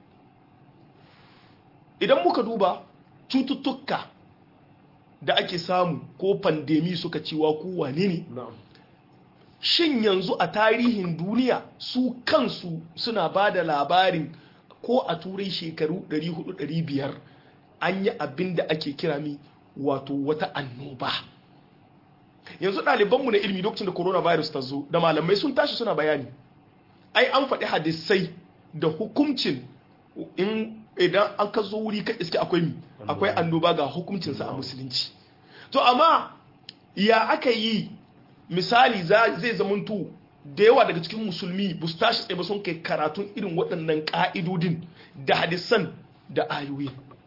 idan muka duba cututtuka da ake samu ko pandemi suka cewa ku wane ne na'am shin yanzu a tarihin duniya su kansu suna ba da labarin ko a turai shekaru 400-500 an yi abin da ake kira mi wato wata annoba yanzu ɗalibanmu na ilimi lokacin da coronavirus ta zo da malamai sun tashi suna bayani ai an faɗi hadisai da hukuncin in idan an ka zo wuri ka iske akwai mi akwai annoba ga hukuncinsa a musulunci to amma ya aka yi misali zai zamanto da yawa daga cikin musulmi ba su tashi tsaye ba sun kai karatun irin waɗannan ƙa'idodin da hadisan da ayoyi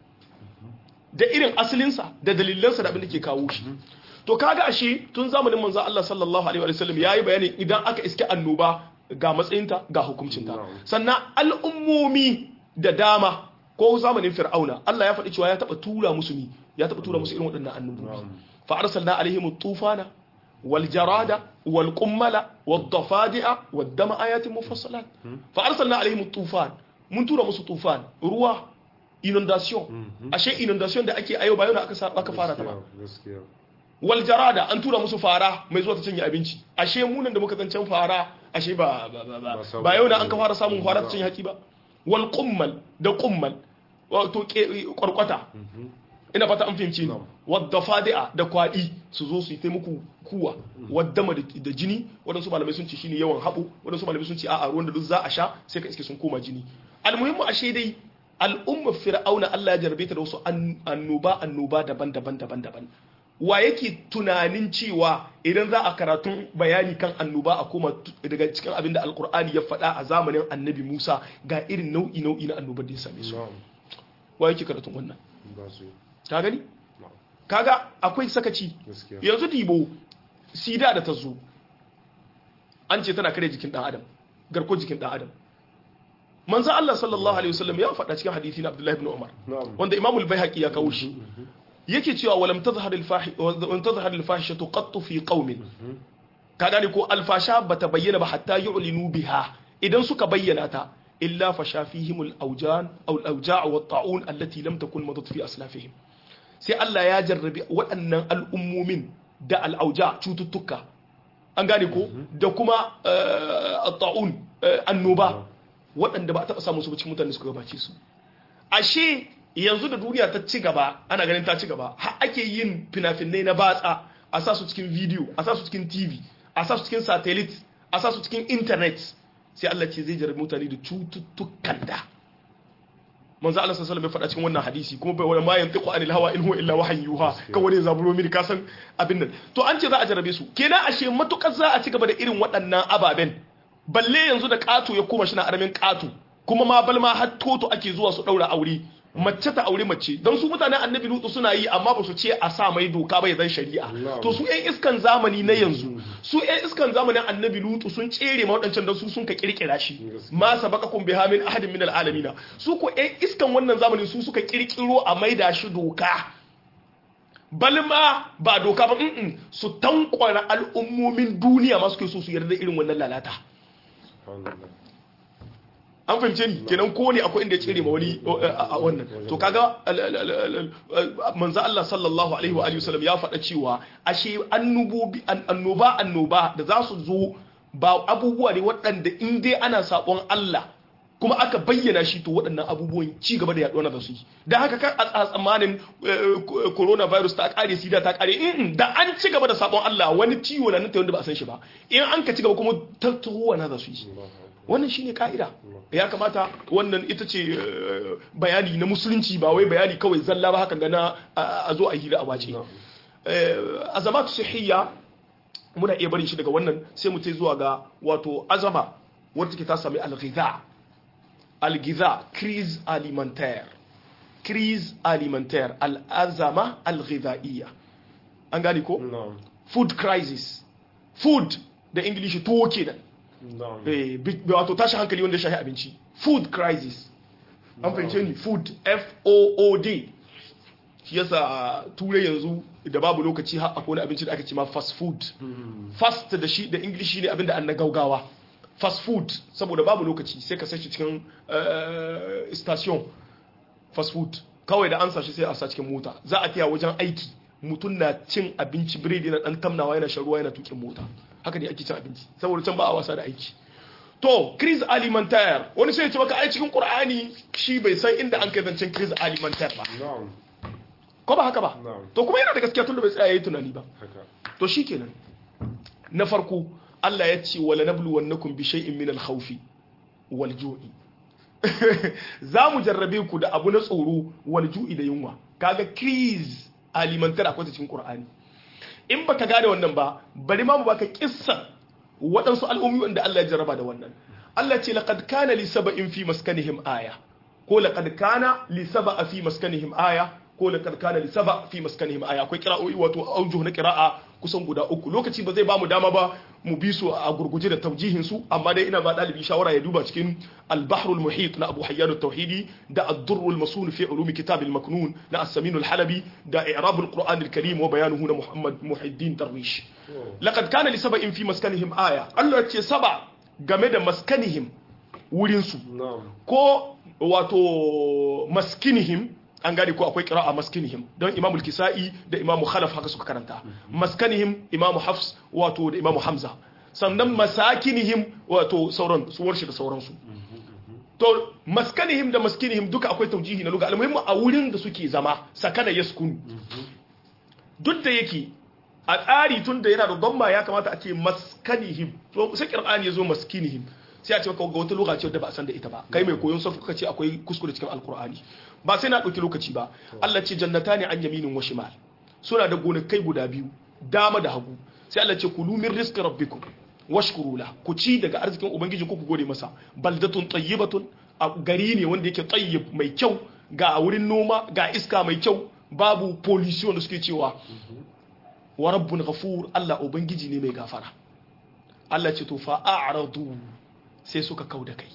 da irin asalinsa da dalilansa da abin da ke kawo shi to kaga ashe tun zamanin manzo Allah sallallahu alaihi wa sallam yayi bayanin idan aka iske annoba ga matsayinta ga hukuncinta sannan al'ummomi da dama ko zamanin fir'auna Allah ya faɗi cewa ya taɓa tura musu ni ya taɓa tura musu irin waɗannan annobobi fa arsalna alaihim tufana wal jarada wal qummala wad dafadi'a wad dama ayatin mufassalat fa arsalna alaihim tufan mun tura musu tufan ruwa inundation ashe inundation da ake ayo bayan aka aka fara ta ba gaskiya wal jarada an tura musu fara mai zuwa ta cinye abinci ashe munan da muka zancen fara ashe ba ba ba ba ba yau da an ka fara samun fara ta cinye haki ba wal qummal da qummal wato kwarkwata ina fata an fahimci ni wadda fadi'a da kwadi su zo su yi ta muku kuwa wadda ma da jini waɗansu malamai sun ce shine yawan haɓo waɗansu malamai sun ce a'a ruwan da duk za a sha sai ka iske sun koma jini almuhimmu ashe dai al'umma fir'auna Allah ya jarbe ta da wasu annoba annoba daban-daban daban-daban wa yake tunanin cewa idan za a karatun bayani kan annoba a koma daga cikin abin da alkur'ani ya faɗa a zamanin annabi musa ga irin nau'i nau'i na annobar da ya same su wa yake karatun wannan ka gani kaga akwai sakaci yanzu dibo sida da ta zo an ce tana kare jikin dan adam garko jikin dan adam manzo Allah sallallahu alaihi wasallam ya faɗa cikin hadisi na Abdullah ibn Umar wanda Imam al-Baihaqi ya kawo shi yake cewa walam tazhar al-fahi walam tazhar al-fahishatu qatt fi qaumin ka gane ko alfasha bata bayyana ba hatta yu'linu biha idan suka bayyana ta illa fasha fihim al-awjan aw al-awja' wa at-ta'un allati lam takun madat fi aslafihim sai Allah ya jarrabi waɗannan al'ummomin da al'auja cututtuka an gane ko da kuma ta'un annoba waɗanda ba a taɓa samun su cikin mutane suka gabace su ashe yanzu da duniya ta ci gaba ana ganin ta ci gaba har ake yin fina-finai na batsa a sa su cikin video a sa su cikin tv a sa su cikin satellite a sa su cikin internet sai Allah ce zai jarrabi mutane da cututtukan da manzo Allah sallallahu alaihi wasallam ya faɗa cikin wannan hadisi kuma bai wani ma yantiqu anil hawa in huwa illa wahyin yuha kawai ne zaburo mini ka san abin nan to an ce za a jarabe su kenan ashe matukar za a ci gaba da irin waɗannan ababen balle yanzu da ƙato ya koma shi na aramin ƙato kuma ma balma har toto ake zuwa su ɗaura aure mace ta aure mace don su mutanen annabi lutu suna yi amma ba su ce a sa mai doka ba ya zan shari'a to su yan iskan zamani na yanzu su yan iskan zamanin annabi lutu sun tsere ma waɗancan don su sun ka kirkira shi ma sabaqakum biha min ahadin min alalamina su ko yan iskan wannan zamani su suka kirkiro a maida shi doka balma ba doka ba mm su tankwara al'ummomin duniya ma suke so su yarda irin wannan lalata an fahimce ni kenan ko ne akwai inda ya tsere ma wani a wannan to kaga manzo Allah sallallahu alaihi wa alihi wasallam ya faɗa cewa ashe annubobi annoba annoba da za su zo ba abubuwa ne waɗanda in dai ana sabon Allah kuma aka bayyana shi to waɗannan abubuwan ci gaba da yaɗuwa na su yi da haka kan a tsammanin coronavirus ta ƙare sida ta ƙare da an ci gaba da sabon Allah wani ciwo na nan ta wanda ba a san shi ba in an ka ci gaba kuma tattaruwa na za su yi wannan shine ka'ida ya kamata wannan ita ce bayani na musulunci ba wai bayani kawai zalla ba haka gana a zo a hira a wace azamatu sihiyya muna iya barin shi daga wannan sai mu zuwa ga wato azama wadda take ta sami al-ghidha al-ghidha crise alimentaire crise alimentaire al-azama al-ghidhaiyya an gane ko food crisis food da ingilishi tuwo kenan wato tashi hankali wanda shahi abinci food crisis an fahimce ni food f-o-o-d shi yasa turai yanzu da babu lokaci har akwai wani abinci da aka ce ma fast food fast da shi da english ne abinda an na gaugawa fast food saboda babu lokaci sai ka sashi cikin station fast food kawai da an sashi sai a sa cikin mota za a taya wajen aiki mutum na cin abinci biredi na dan tamnawa yana shan ruwa yana tukin mota haka ne ake cin abinci saboda can ba a wasa da aiki to crise alimentaire wani sai ya ce maka ai cikin qur'ani shi bai san inda an kai zancen crise alimentaire ba ko ba haka ba to kuma yana da gaskiya tun da bai tsaya yayi tunani ba to shikenan na farko Allah ya ce wala nabluwannakum bi shay'in min al-khawfi wal ju'i za mu jarrabe ku da abu na tsoro wal ju'i da yunwa kaga crise alimentaire akwai ta cikin qur'ani in baka gane wannan ba bari ma mu baka kissa waɗansu al'ummi wanda Allah ya jarraba da wannan Allah ce laqad kana li saba'in fi maskanihim aya ko laqad kana li saba'a fi maskanihim aya ko laqad kana li saba' fi maskanihim aya akwai qira'o'i wato aujuh na qira'a kusan guda uku lokaci ba zai ba mu dama ba mu bi su a gurguje da taujihin su amma dai ina ba dalibi shawara ya duba cikin al-bahr al-muhit na Abu Hayyan at-Tauhidi da ad-durr al-masun fi ulum kitab al-maknun na as-Samin al-Halabi da i'rab al-Qur'an al-Karim wa bayanuhu na Muhammad Muhiddin Darwish laqad kana li saba'in fi maskanihim aya Allah ya ce saba game da maskanihim wurin su ko wato maskinihim an gane ko akwai kira'a maskinihim don imamul kisa'i da imamu khalaf haka suka karanta maskanihim imamu hafs wato da imamu hamza sannan masakinihim wato sauran su warshi da sauransu to maskanihim da maskinihim duka akwai taujihi na luga almuhimmu a wurin da suke zama sakana yaskunu duk da yake a tsari tun da yana da gomma ya kamata a ce maskanihim to sai qur'ani yazo maskinihim sai a ce maka ga wata lugha ce da ba a san da ita ba kai mai koyon sarfu kace akwai kuskure cikin alqur'ani ba sai na ɗauki lokaci ba Allah ce jannata ne an yaminin wa shimal suna da gonakai guda biyu dama da hagu sai Allah ce kulu min rizqi rabbikum washkuru la ku ci daga arzikin ubangiji ku ku gode masa baldatun tayyibatun a gari ne wanda yake tayyib mai kyau ga wurin noma ga iska mai kyau babu pollution da suke cewa wa rabbun ghafur Allah ubangiji ne mai gafara Allah ce to fa a'radu sai suka kauda kai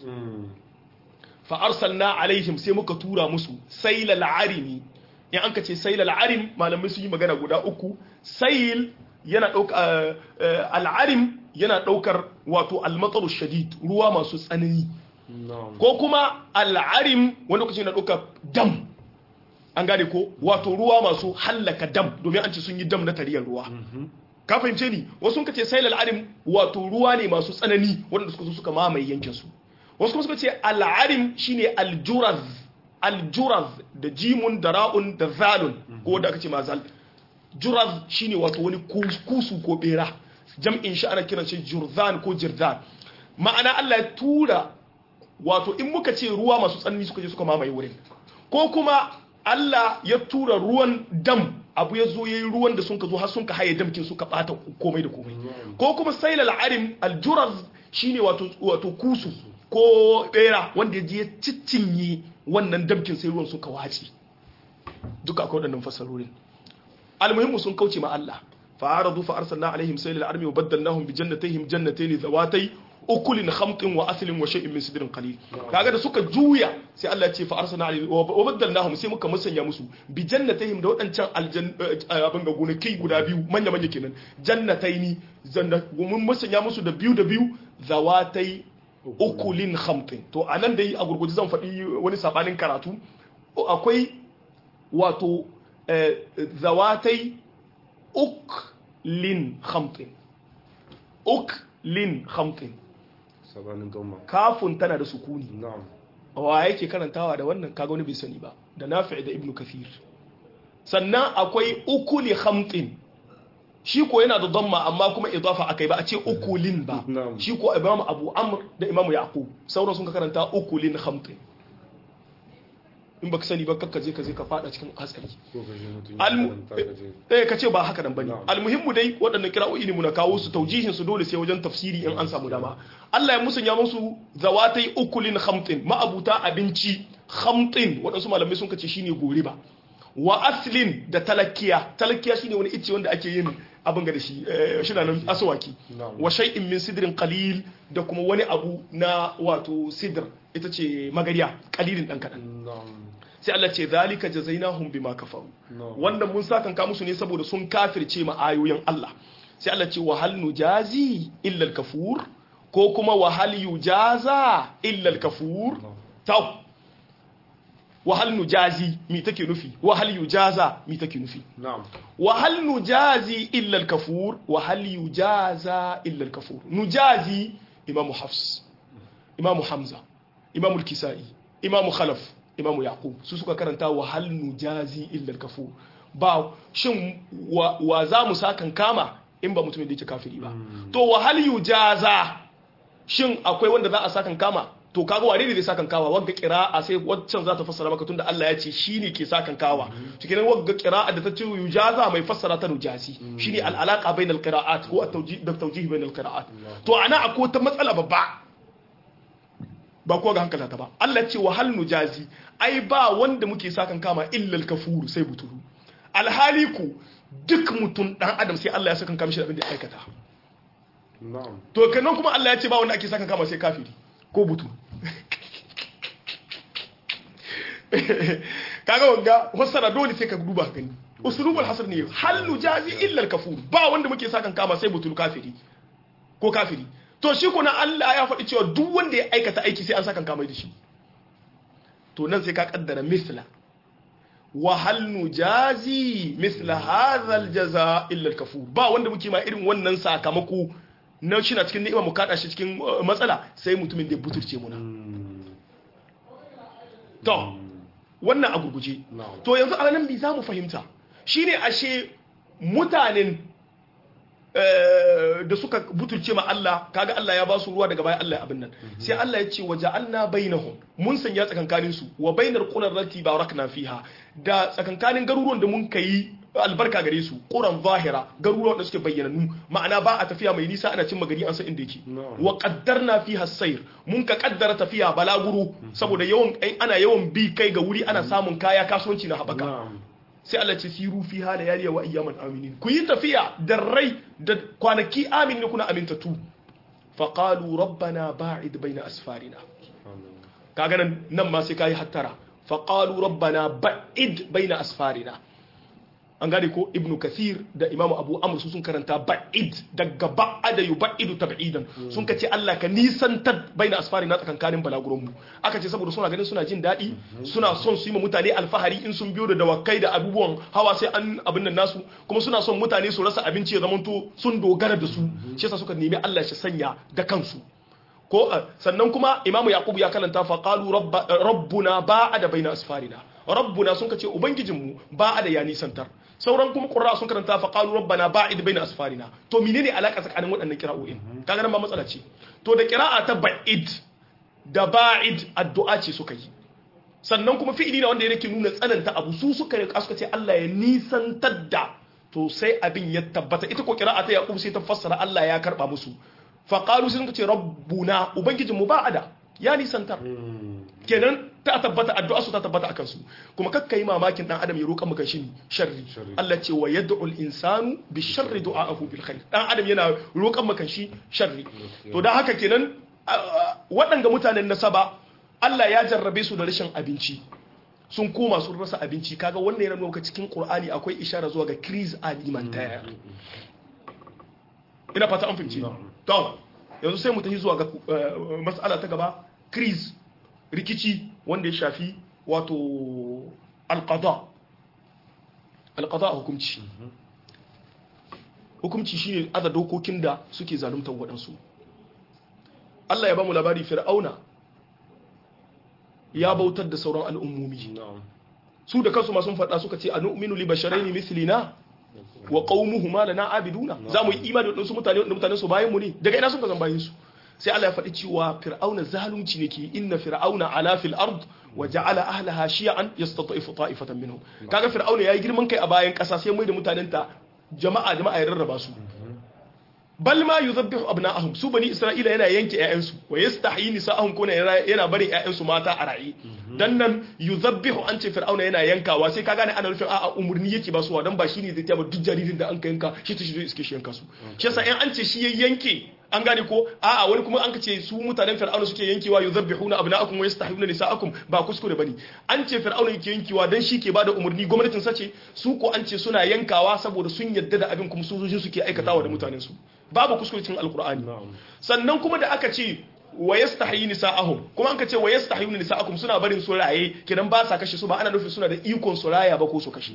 fa arsalna alaihim sai muka tura musu sailal arimi in an ka ce sailal arim malamai sun yi magana guda uku sail yana ɗauka al'arim yana ɗaukar wato almatsaru shadid ruwa masu tsanani na'am ko kuma al'arim wani lokaci na ɗauka dam an gane ko wato ruwa masu hallaka dam domin an ce sun yi dam na tariyar ruwa ka fahimce ni wasu sun ce sai al'arim wato ruwa ne masu tsanani wanda suka zo suka mamaye yankin su wasu kuma suka ce al'arim shine aljuraz aljuraz da jimun da ra'un da zalun ko da aka ce ma zal juraz shine wato wani kus- kusu ko bera jam'in shi ana kiran shi jurzan ko jirzan ma'ana Allah ya tura wato in muka ce ruwa masu tsanani suka je suka mamaye wurin ko kuma Allah ya tura ruwan dam abu ya zo yayi ruwan da sun ka zo har sun ka haye damkin suka bata komai da komai ko kuma sailal arim aljuraz shine wato wato kusu ko bera wanda ya je ya ciccinye wannan damkin sai ruwan suka wace duka akwai waɗannan fasarorin almuhimmu sun kauce ma Allah fa'aradu fa arsalna alaihim saylal armi wa baddalnahum bi jannatayhim jannatayn zawatay ukulin khamtin wa aslin wa shay'in min sidrin qalil kaga da suka juya sai Allah ya ce fa arsalna alaihim wa baddalnahum sai muka musanya musu bi jannatayhim da wadancan aljan abin ga gonaki guda biyu manya manya kenan jannatayni jannat mun musanya musu da biyu da biyu zawatay ukulin khamtin to anan dai a gurguje zan faɗi wani sabanin karatu akwai wato eh, zawatai uklin khamtin uklin khamtin sabanin gamma kafin tana da sukuni na'am wa yake karantawa da wannan kaga wani bai sani ba da nafi da ibnu kathir sannan akwai ukuli khamtin shi ko yana da damma amma kuma idafa akai ba a ce ukulin ba Na'am. shi ko imam abu amr da imam yaqub sauran sun ka karanta ukulin khamtin in baka sani ba kakka je ka je ka fada cikin hatsari ko ka je mutum ya Almu- karanta ka je eh ka ce ba haka nan bane Na'am. almuhimmu dai waɗannan kira'o'i ne muna kawo su taujihin su dole sai wajen tafsiri in an samu dama Allah ya musanya musu zawatai ukulin khamtin ma'abuta abinci khamtin waɗansu malamai sun kace shine goriba wa aslin da talakiya talakiya shine wani icce wanda ake yin abin ga da shi eh, shi na nan aswaki Na'am. wa shay'in min sidrin qalil da kuma wani abu na wato sidr ita ce magariya qalilin dan kadan na'am sai Allah ce zalika jazainahum bima kafaru na'am wannan mun sakanka musu ne saboda sun kafirce ma ayoyin Allah sai Allah ce wa hal nujazi illa al-kafur ko kuma wa hal yujaza illa al-kafur taw wa hal nujazi mi take nufi wa hal yujaza mi take nufi na'am wa hal nujazi illa al-kafur wa hal yujaza illa al-kafur nujazi imam hafs imam hamza imam al-kisai imam khalaf imam yaqub su suka karanta wa hal nujazi illa al-kafur ba shin wa, wa za mu sakan kama in ba mutumin da yake kafiri ba to wa hal yujaza shin akwai wanda za a sakan kama to kaga wane ne zai sakan kawa wagga qira'a sai waccan za ta fassara maka tunda Allah ya ce shine ke sakan kawa to kenan wagga qira'a da ta ce yujaza mai fassara ta nujazi shine al alaqa bainal qira'at ko at tawjih da tawjih bainal qira'at to ana akwai ta matsala babba ba ko ga hankala ta ba Allah ce wa hal nujazi ai ba wanda muke sakan kama illa al kafur sai butulu alhali ku duk mutum dan adam sai Allah ya sakan kama shi da abin da ya aikata na'am to kanan kuma Allah ya ce ba wanda ake sakan kama sai kafiri ko butu kaga wanga fassara dole sai ka duba ka gani usulubul hasr ne hal nujazi illa al-kafur ba wanda muke sakan kama sai butul kafiri ko kafiri to shi kuna Allah ya faɗi cewa duk wanda ya aikata aiki sai an sakan kama da shi to nan sai ka kaddara misla wa hal nujazi misla hadha al-jaza illa al-kafur ba wanda muke ma irin wannan sakamako na shi na cikin ni'ima mu kada shi cikin uh, matsala sai mutumin da ya buturce muna to wannan a gurguje na'am to yanzu a nan bi za mu fahimta shine ashe mutanen eh, da suka butulce ma Allah kaga Allah ya ba su ruwa daga baya Allah ya abin nan sai Allah ya ce waja'alna bainahum mun sanya tsakankanin su wa bainar qurar lati barakna fiha da tsakankanin garuruwan da mun kai albarka gare su quran zahira garuruwan da suke bayyananu ma'ana ba a tafiya mai nisa ana cin magari an san inda yake Na'am. wa qaddarna fiha sayr mun ka kaddara tafiya balaguro saboda yawan ai, ana yawan bi kai ga wuri ana samun kaya kasuwanci na habaka na'am sai Allah ce siru fi hala yaliya wa ayyaman aminin ku yi tafiya da rai da kwanaki amin ne kuna amintattu fa qalu rabbana ba'id baina asfarina amin kaga nan nan ma sai kai hattara fa qalu rabbana ba'id baina asfarina an gane ko ibnu kathir da imamu abu amr su sun karanta ba'id daga ba'ada yuba'idu tab'idan sun kace Allah ka nisantar baina asfari na tsakankanin balaguron mu aka ce saboda suna ganin suna jin daɗi suna son su yi ma mutane alfahari in sun biyo da dawakai da abubuwan hawa sai an abin nan nasu kuma suna son mutane su rasa abinci ya zamanto sun dogara da su shi yasa suka nemi Allah shi sanya da kansu ko sannan kuma imamu yaqubu ya kalanta fa qalu rabbuna ba'ada baina asfarina rabbuna sun kace ubangijinmu ba'ada ya nisantar sauran kuma qurra sun karanta fa qalu rabbana ba'id baina asfarina to menene alaka tsakanin waɗannan kira'o'in kaga nan ba matsala ce to da qira'a ta ba'id da ba'id addu'a ce suka yi sannan kuma fi'ili na wanda yake nuna tsananta abu su suka yi suka ce Allah ya nisantar da to sai abin ya tabbata ita ko qira'a ta yaqub sai ta fassara Allah ya karba musu fa qalu sai suka ce rabbuna ubangijinmu ba'ada ya nisantar kenan ta tabbata addu'a su ta tabbata akan su kuma kakka yi mamakin dan adam ya roƙa maka shi sharri Allah ce wa yad'u al-insanu bi sharri du'a'ahu bil khair dan adam yana roƙan maka shi sharri to dan haka kenan waɗanga mutanen nasaba Allah ya jarrabe su da rashin abinci sun koma sun rasa abinci kaga wannan yana nuna cikin Qur'ani akwai ishara zuwa ga crise alimentaire ina fata an fahimci to yanzu sai mu tafi zuwa ga mas'ala ta gaba crise rikici wanda ya shafi wato alqada alqada hukunci hukunci shine aza dokokin da suke zaluntar waɗansu Allah ya ba mu labari fir'auna ya bautar da sauran al'ummomi su da kansu masu faɗa suka ce a nu'minu li basharaini mithlina wa qaumuhuma lana abiduna za mu yi imani da wadansu mutane wanda mutanen su bayan mu ne daga ina suka zan bayan su sai Allah ya faɗi cewa fir'auna zalunci ne ke inna fir'auna ala fil ard wa ja'ala ahlaha shi'an yastatifu ta'ifatan minhum kaga fir'auna yayi girman kai a bayan ƙasa sai mai da mutanen ta jama'a jama'a ya rarraba su bal ma yuzabbihu abna'ahum su bani isra'ila yana yanke ƴaƴansu wa yastahyi nisa'ahum kuna yana barin ƴaƴansu mata a ra'i dan nan yuzabbihu an ce fir'auna yana yankawa sai ka gane ana nufin a'a umurni yake ba su dan ba shine zai taba duk jaririn da an ka yanka shi ta shi zai iske shi yanka su shi yasa in an ce shi ya yanke an gane ko a'a wani kuma an ce su mutanen fir'auna suke yankewa yuzabbihuna abna'akum wa yastahyuna nisa'akum ba kuskure bane an ce fir'auna yake yankewa dan shi ke bada umurni gwamnatin sace su ko an ce suna yankawa saboda sun yadda da abin kuma sojojin suke aikatawa da mutanen su babu kuskure cikin alqur'ani sannan kuma da aka ce wa yastahyi nisa'ahum kuma an ka ce wa yastahyuna nisa'akum suna barin su raye kidan ba sa kashe su ba ana nufin suna da ikon su raya ba ko su kashe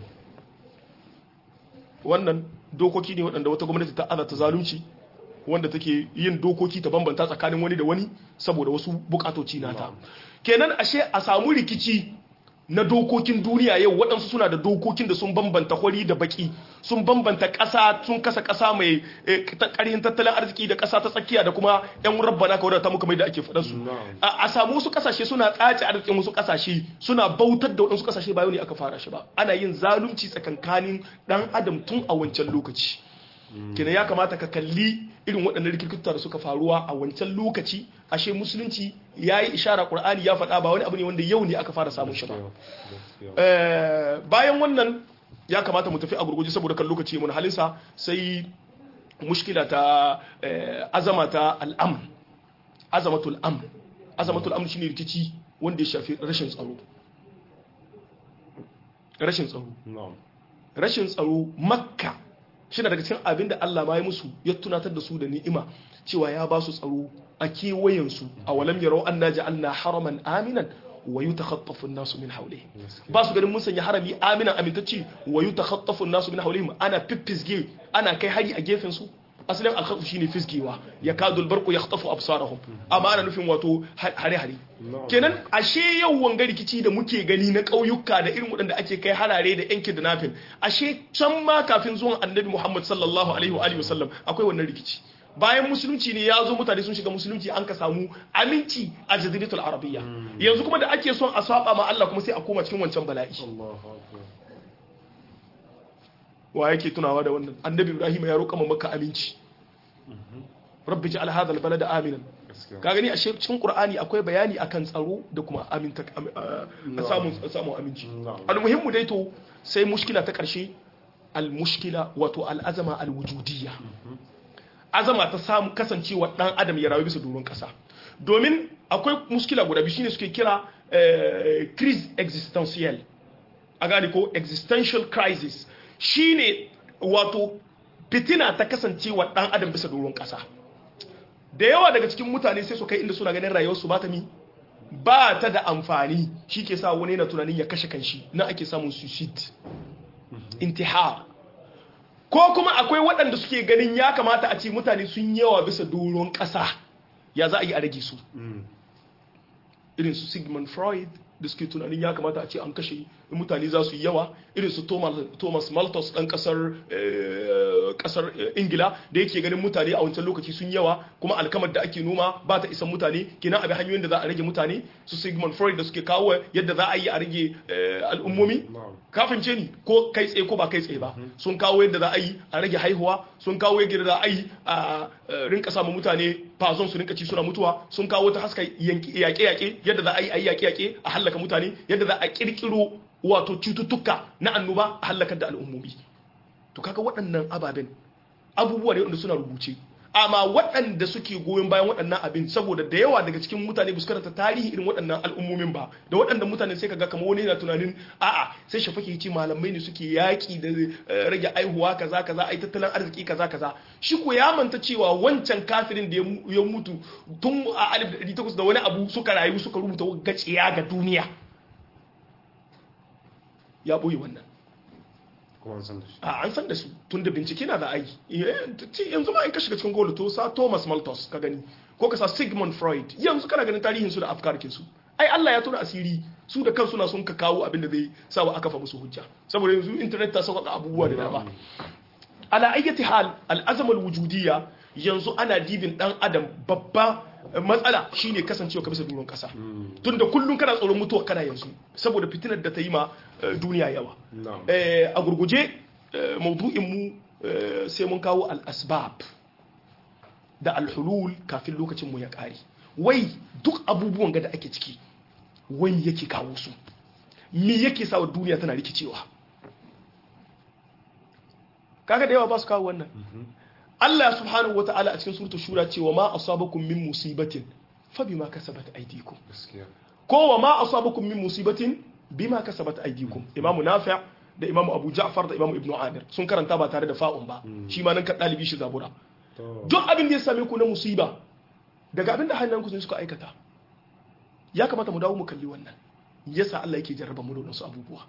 wannan dokoki ne waɗanda wata gwamnati ta azata zalunci wanda take yin dokoki ta bambanta tsakanin wani da wani saboda wasu bukatoci nata kenan ashe a samu rikici na dokokin duniya yau waɗansu suna da dokokin da sun bambanta hori da baki sun bambanta ƙasa sun kasa ƙasa mai ƙarhin tattalin arziki da ƙasa ta tsakiya da kuma yan rabbana ka wadata muka mai da ake faɗa su a samu wasu ƙasashe suna tsace arzikin wasu ƙasashe suna bautar da waɗansu ƙasashe ba yau ne aka fara shi ba ana yin zalunci tsakankanin ɗan adam tun a wancan lokaci kenan ya kamata ka kalli irin waɗannan rikirkita da suka faruwa a wancan lokaci ashe musulunci ya yi ishara ƙur'ani ya faɗa ba wani abu ne wanda yau ne aka fara samun shi ba bayan wannan ya kamata mu tafi a gurguje saboda kan lokaci mun halinsa sai mushkila ta azama ta al'am azamatul am azamatul am shine rikici wanda ya shafi rashin tsaro rashin tsaro rashin tsaro makka shi daga cikin abin da Allah ma ya musu ya tunatar da su da ni'ima cewa ya ba su tsaro a kewayensu a walam yarau an naji Allah haraman aminan wa yi takhattafu nasu min haule ba su ganin mun sanya harami aminan amintacci wa yi takhattafu nasu min haule ana fiffisge ana kai hari a gefen su asalin alkhatu shine fisgewa ya kadul barku ya khatafu absarahum amma ana nufin wato hare hare kenan ashe yau wanga rikici da muke gani na ƙauyuka da irin waɗanda ake kai harare da yankin da nafin ashe can ma kafin zuwan annabi Muhammad sallallahu alaihi wa alihi wasallam akwai wannan rikici bayan musulunci ne ya zo mutane sun shiga musulunci an ka samu aminci a jaziratul arabiyya yanzu kuma da ake son a saba ma Allah kuma sai a koma cikin wancan bala'i wa yake tunawa da wannan annabi ibrahim ya roƙa maka aminci rabbi ja'al hadha albalada aminan ka gani a cikin qur'ani akwai bayani akan tsaro da kuma aminta samun samun aminci almuhimmu dai to sai mushkila ta karshe almushkila wato al'azama alwujudiyya azama ta samu kasancewa dan adam ya rayu bisa doron kasa domin akwai mushkila guda biyu shine suke kira crise existentielle a gane ko existential crisis shine wato fitina ta kasancewa dan adam bisa doron kasa da yawa daga cikin mutane sai su kai inda suna ganin rayuwarsu ba ta mi ba ta da amfani shi ke sa wani yana tunanin ya kashe kanshi na ake samun suicide intihar ko kuma akwai waɗanda suke ganin ya kamata a ce mutane sun yawa bisa doron ƙasa ya za a yi a rage su irin su sigmund freud da suke tunanin ya kamata a ce an kashe mutane za su yi yawa irin su thomas malthus ɗan ƙasar ƙasar ingila da yake ganin mutane a wancan lokaci sun yawa kuma alkamar da ake noma ba ta isan mutane kina abin hanyoyin da za a rage mutane su sigmund freud da suke kawo yadda za a yi a rage al'ummomi kafin ce ni ko kai tsaye ko ba kai tsaye ba sun kawo yadda za a yi a rage haihuwa sun kawo yadda za a yi a rinka samun mutane fazon su rinka ci suna mutuwa sun kawo ta haska yaƙe-yaƙe yadda za a yi a yi yaƙe-yaƙe a hallaka mutane yadda za a ƙirƙiro wato cututtuka na annoba a hallakar da al'ummomi to kaga waɗannan ababen abubuwa ne wanda suna rubuce amma waɗanda suke goyon bayan waɗannan abin saboda da yawa daga cikin mutane ba su karanta tarihi irin waɗannan al'ummomin ba da waɗanda mutane sai kaga kamar wani yana tunanin a'a sai shafake ce malamai ne suke yaƙi da rage aihuwa kaza kaza ai tattalin arziki kaza kaza shi ko ya manta cewa wancan kafirin da ya mutu tun a 1800 da wani abu suka rayu suka rubuta gaciya ga duniya ya ɓoye wannan a an san da su tun da bincike na da aiki yanzu ma in ka shiga cikin golo to sa thomas malthus ka gani ko ka sa sigmund freud yanzu kana ganin tarihin su da afkarkin su ai Allah ya tona asiri su da kansu na sun ka kawo abin da zai sa wa aka fa musu hujja saboda yanzu internet ta sauƙaƙa abubuwa da dama ala ayyati hal al'azam wujudiyya yanzu ana dibin dan adam babba matsala shine kasancewa ka bisa duron kasa tunda kullum kana tsoron mutuwa kana yanzu saboda fitinar da ta yi ma duniya yawa a gurguje maudu'in mu sai mun kawo al-asbab da al-hulul kafin lokacin mu ya kare wai duk abubuwan ga da ake ciki wani yake kawo su me yake sa duniya tana rikicewa kaga da yawa ba su kawo wannan Allah subhanahu wa ta'ala a cikin suratul shura cewa ma asabakum min musibatin fa bima kasabat aydikum ko wa ma asabakum min musibatin bima kasabat aydikum imamu nafi' da imamu abu ja'far da imamu ibnu amir sun karanta ba tare da fa'un ba shi ma nan ka dalibi shi zabura duk abin da ya same ku na musiba daga abin da hannun ku suka aikata ya kamata mu dawo mu kalli wannan yasa Allah yake jarraba mu da wasu abubuwa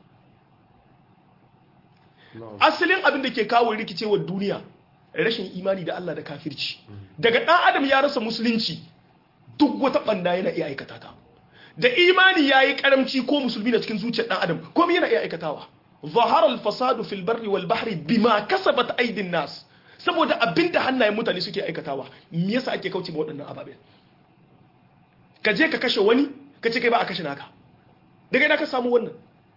asalin abin da ke kawo rikicewar duniya rashin imani da Allah da kafirci daga ɗan adam ya rasa musulunci duk wata ɓanda yana iya aikata ta da imani ya yi ƙaramci ko musulmi na cikin zuciyar ɗan adam komai yana iya aikatawa zahar al-fasadu fil barri wal bahri bima kasabat aidin nas saboda abinda hannayen mutane suke aikatawa me yasa ake kauce ma waɗannan ababen ka je ka kashe wani ka ce kai ba a kashe naka daga ina ka samu wannan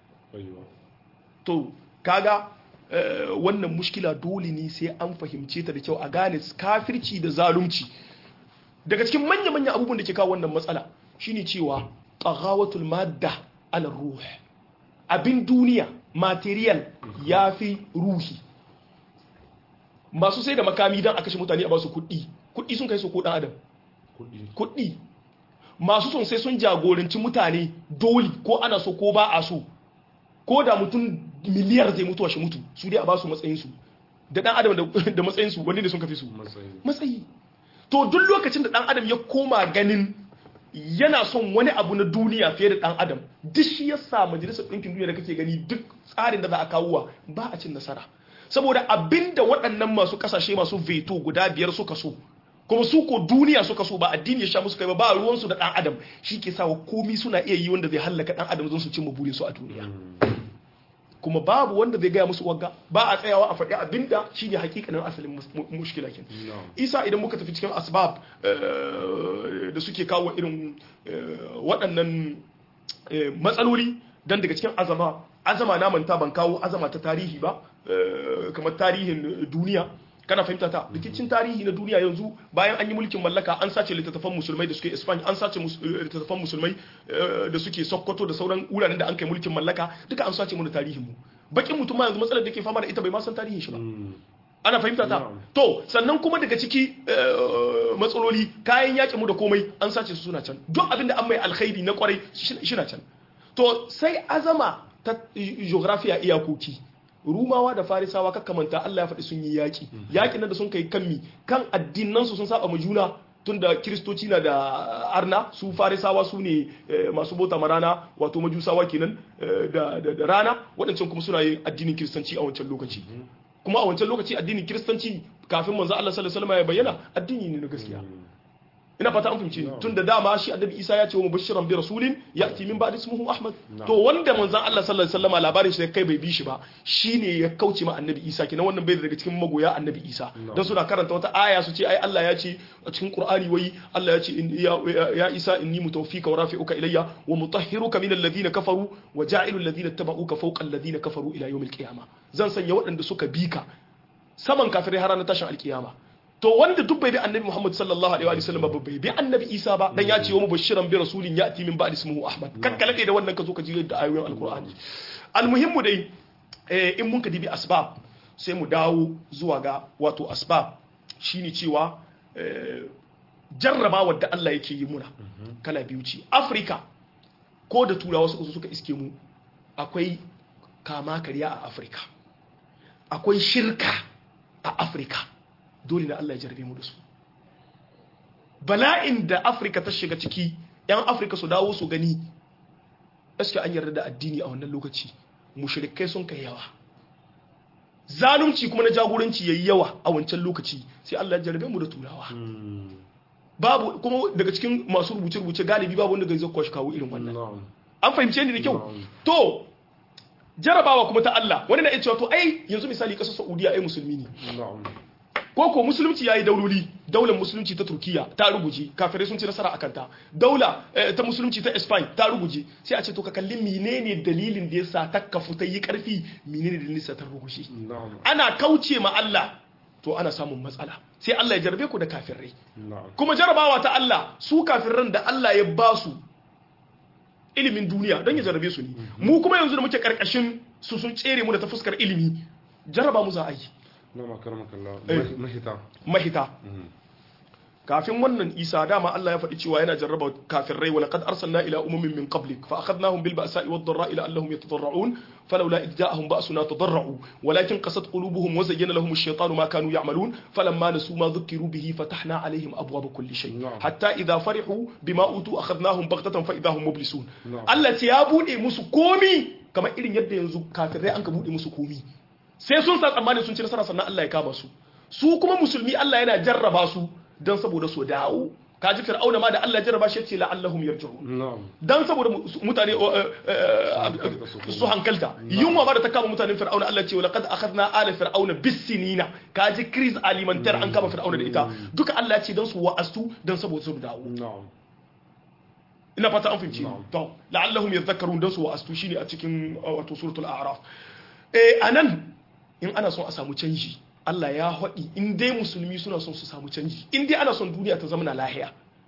to kaga wannan mushkila dole ne sai an fahimce ta da kyau a gane kafirci da zalunci daga cikin manya-manya abubuwan da ke kawo wannan matsala shine cewa taghawatul madda ala ruh abin duniya material yafi ruhi masu sai da makami don a kashe mutane a basu kuɗi kuɗi sun kai su ko ɗan adam kuɗi masu son sai sun jagoranci mutane dole ko ana so ko ba a so ko da mutum miliyar zai mutuwa shi mutu su dai a ba su matsayinsu da dan adam da matsayinsu wani ne sun kafi su matsayi to duk lokacin da dan adam ya koma ganin yana son wani abu na duniya fiye da dan adam duk shi ya sa majalisar ɗinkin duniya da kake gani duk tsarin da za a kawo ba a cin nasara saboda abinda waɗannan masu ƙasashe masu veto guda biyar suka so kuma su ko duniya suka so ba addini ya sha musu kai ba ba ruwansu da dan adam shi ke sa komi suna iya yi wanda zai hallaka dan adam zan su cimma burinsu a duniya kuma babu wanda zai gaya musu wagga ba a tsayawa a faɗi abinda shi ne hakikanin asalin mushkila ke isa idan muka tafi cikin asbab da suke kawo irin waɗannan matsaloli don daga cikin azama azama na manta ban kawo azama ta tarihi ba kamar tarihin duniya kana fahimta ta rikicin tarihi na duniya yanzu bayan an yi mulkin mallaka an sace littattafan musulmai da suke Spain an sace littattafan musulmai da suke Sokoto da sauran wuraren da an kai mulkin mallaka duka an sace mu da tarihin mu bakin mutum ma yanzu matsalar da ke fama da ita bai ma san tarihin shi ba ana fahimta ta to sannan kuma daga ciki matsaloli kayan yaƙi mu da komai an sace su suna can duk abin da an mai alkhairi na kwarai shi na can to sai azama ta geography a iyakoki rumawa da farisawa kakamanta Allah ya faɗi sun yi yaƙi yaƙin nan da sun kai kanmi kan addinansu sun saba ma juna tunda kiristoci na da arna su farisawa su ne masu bauta ma rana wato majusawa kenan da rana waɗancan kuma suna yin addinin kiristanci a wancan lokaci kuma a wancan lokaci addinin kiristanci kafin manzo Allah sallallahu alaihi wasallam ya bayyana addini ne na gaskiya ina fata an fahimce tun da dama shi annabi Isa ya ce wa mubashiran bi rasulin ya'ti min ba'di ismuhu Ahmad to wanda manzon Allah sallallahu alaihi wasallam labarin shi kai bai bi shi ba shine ya kauce ma annabi Isa kenan wannan bai daga cikin magoya annabi Isa dan suna karanta wata aya su ce ai Allah ya ce a cikin Qur'ani wai Allah ya ce ya Isa inni mutawfika wa rafi'uka ilayya wa mutahhiruka min alladhina kafaru wa ja'ilu alladhina tabauka fawqa alladhina kafaru ila yawmil qiyamah zan sanya waɗanda suka bi ka saman kafirai har ranar tashin alkiyama to wanda duk bai bi annabi Muhammad sallallahu alaihi wa sallam ba bai bi annabi Isa ba dan ya ce wa mubashiran bi rasulin ya'ti min ba'di ismihi Ahmad kan kalake da wannan ka zo ka ji da ayoyin alqur'ani almuhimmu dai in mun ka dibi asbab sai mu dawo zuwa ga wato asbab shine cewa jarrabawar da Allah yake yi muna kala biyu ce Afrika ko da turawa suka suka iske mu akwai kama karya a Afrika akwai shirka a Afrika dole na Allah ya jarabe mu da su bala'in da afirka ta shiga ciki yan afirka su dawo su gani gaske an yarda da addini a wannan lokaci mushrikai sun kai yawa zalunci kuma na jagoranci yayi yawa a wancan lokaci sai Allah ya jarabe mu da turawa babu kuma daga cikin masu rubuce-rubuce galibi babu wanda zai kwashi kawo irin wannan an fahimce ni da kyau to jarabawa kuma ta Allah wani na iya cewa to ai yanzu misali kasar Saudiya ai musulmi ne ko ko musulunci yayi dauloli daular musulunci ta Turkiya ta ruguje kafirai sun ci nasara akan ta daula ta musulunci ta Spain ta ruguje sai a ce to ka kalli menene dalilin da yasa ta kafu ta yi karfi menene dalilin sa ta ruguje ana kauce ma Allah to ana samun matsala sai Allah ya jarbe ku da kafirai kuma jarabawa ta Allah su kafirran da Allah ya ba su ilimin duniya don ya jarabe su ne mu kuma yanzu da muke karkashin su sun tsere mu da ta fuskar ilimi jaraba mu za a yi na makarmakalla mahita mahita kafin wannan isa dama Allah ya faɗi cewa yana jarraba kafirai wa laqad arsalna ila umamin min qablik fa akhadnahum bil ba'sa'i wad dharra'i la'allahum yatadarra'un falawla id ja'ahum ba'suna tadarra'u walakin qasat qulubuhum wa zayyana lahum ash-shaytanu ma kanu ya'malun falamma nasu ma dhukiru bihi fatahna 'alayhim abwaaba kulli shay hatta idha farihu bima utu akhadnahum baghtatan fa idahum mublisun Allah ce ya bude musu komi kamar irin yadda yanzu kafirai an ka bude musu komi sai sun sa tsammani sun ci nasara sannan Allah ya kama su su kuma musulmi Allah yana jarraba su don saboda su dawo kaji fir'auna ma da Allah ya jarraba shi ce la'allahum yarji'un dan saboda mutane su hankalta yunwa ma da ta kama mutanen fir'auna Allah ce laqad akhadna ala fir'auna bisinina kaji crise alimentaire an kama fir'auna da ita duka Allah ya ce dan su wa'astu dan saboda su dawo ina fata an fahimci to la'allahum yadhakkarun dan su wa'astu shine a cikin wato suratul a'raf eh anan in ana son a samu canji Allah ya haɗi in dai musulmi suna son su samu canji in dai ana son duniya ta zama na lahiya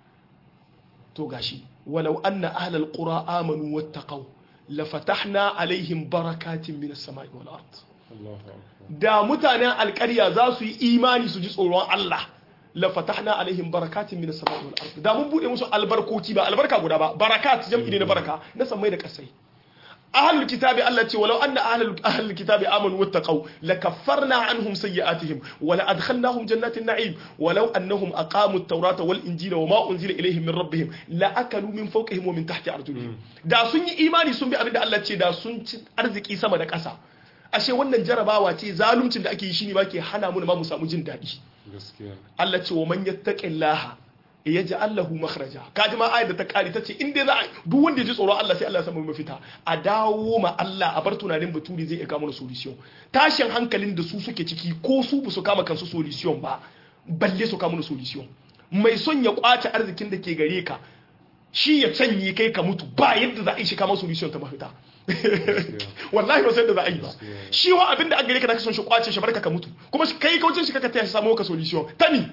to gashi walau anna ahlal qura amanu wattaqaw la fatahna alaihim barakatin minas sama'i wal ard da mutanen alƙarya za su yi imani su ji tsoron Allah la fatahna alaihim barakatin minas sama'i wal ard da mun bude musu albarkoci ba albarka guda ba barakat jam'i ne na baraka na samai da kasai ahlul kitabi Allah ce walau anna ahlul ahlul kitabi amanu wattaqaw lakaffarna anhum sayyi'atihim wa la adkhalnahum jannatin na'im walau annahum aqamu at-taurata wal injila wa ma unzila ilayhim min rabbihim la akalu min fawqihim wa min tahti arjulihim da sun yi imani sun bi abinda Allah ce da sun ci arziki sama da ƙasa ashe wannan jarabawa ce zaluncin da ake yi shine ba ke hana mu ma mu samu jin daɗi Allah ce wa man yattaqillaha ya ji Allahu makhraja kaji ma ayar da ta kare ta ce in dai za a duk wanda ya ji tsoron Allah sai Allah ya samu mafita a dawo ma Allah a bar tunanin baturi zai iya kama solution tashin hankalin da su suke ciki ko su ba su kama kansu solution ba balle su kama solution mai son ya kwace arzikin da ke gare ka shi ya canye kai ka mutu ba yadda za a yi shi kama solution ta mafita wallahi ba sai da za a yi ba shi wa abin da an gare ka da ka son shi kwace shi barka ka mutu kuma kai kaucin shi kaka taya shi samu ka solution ta ni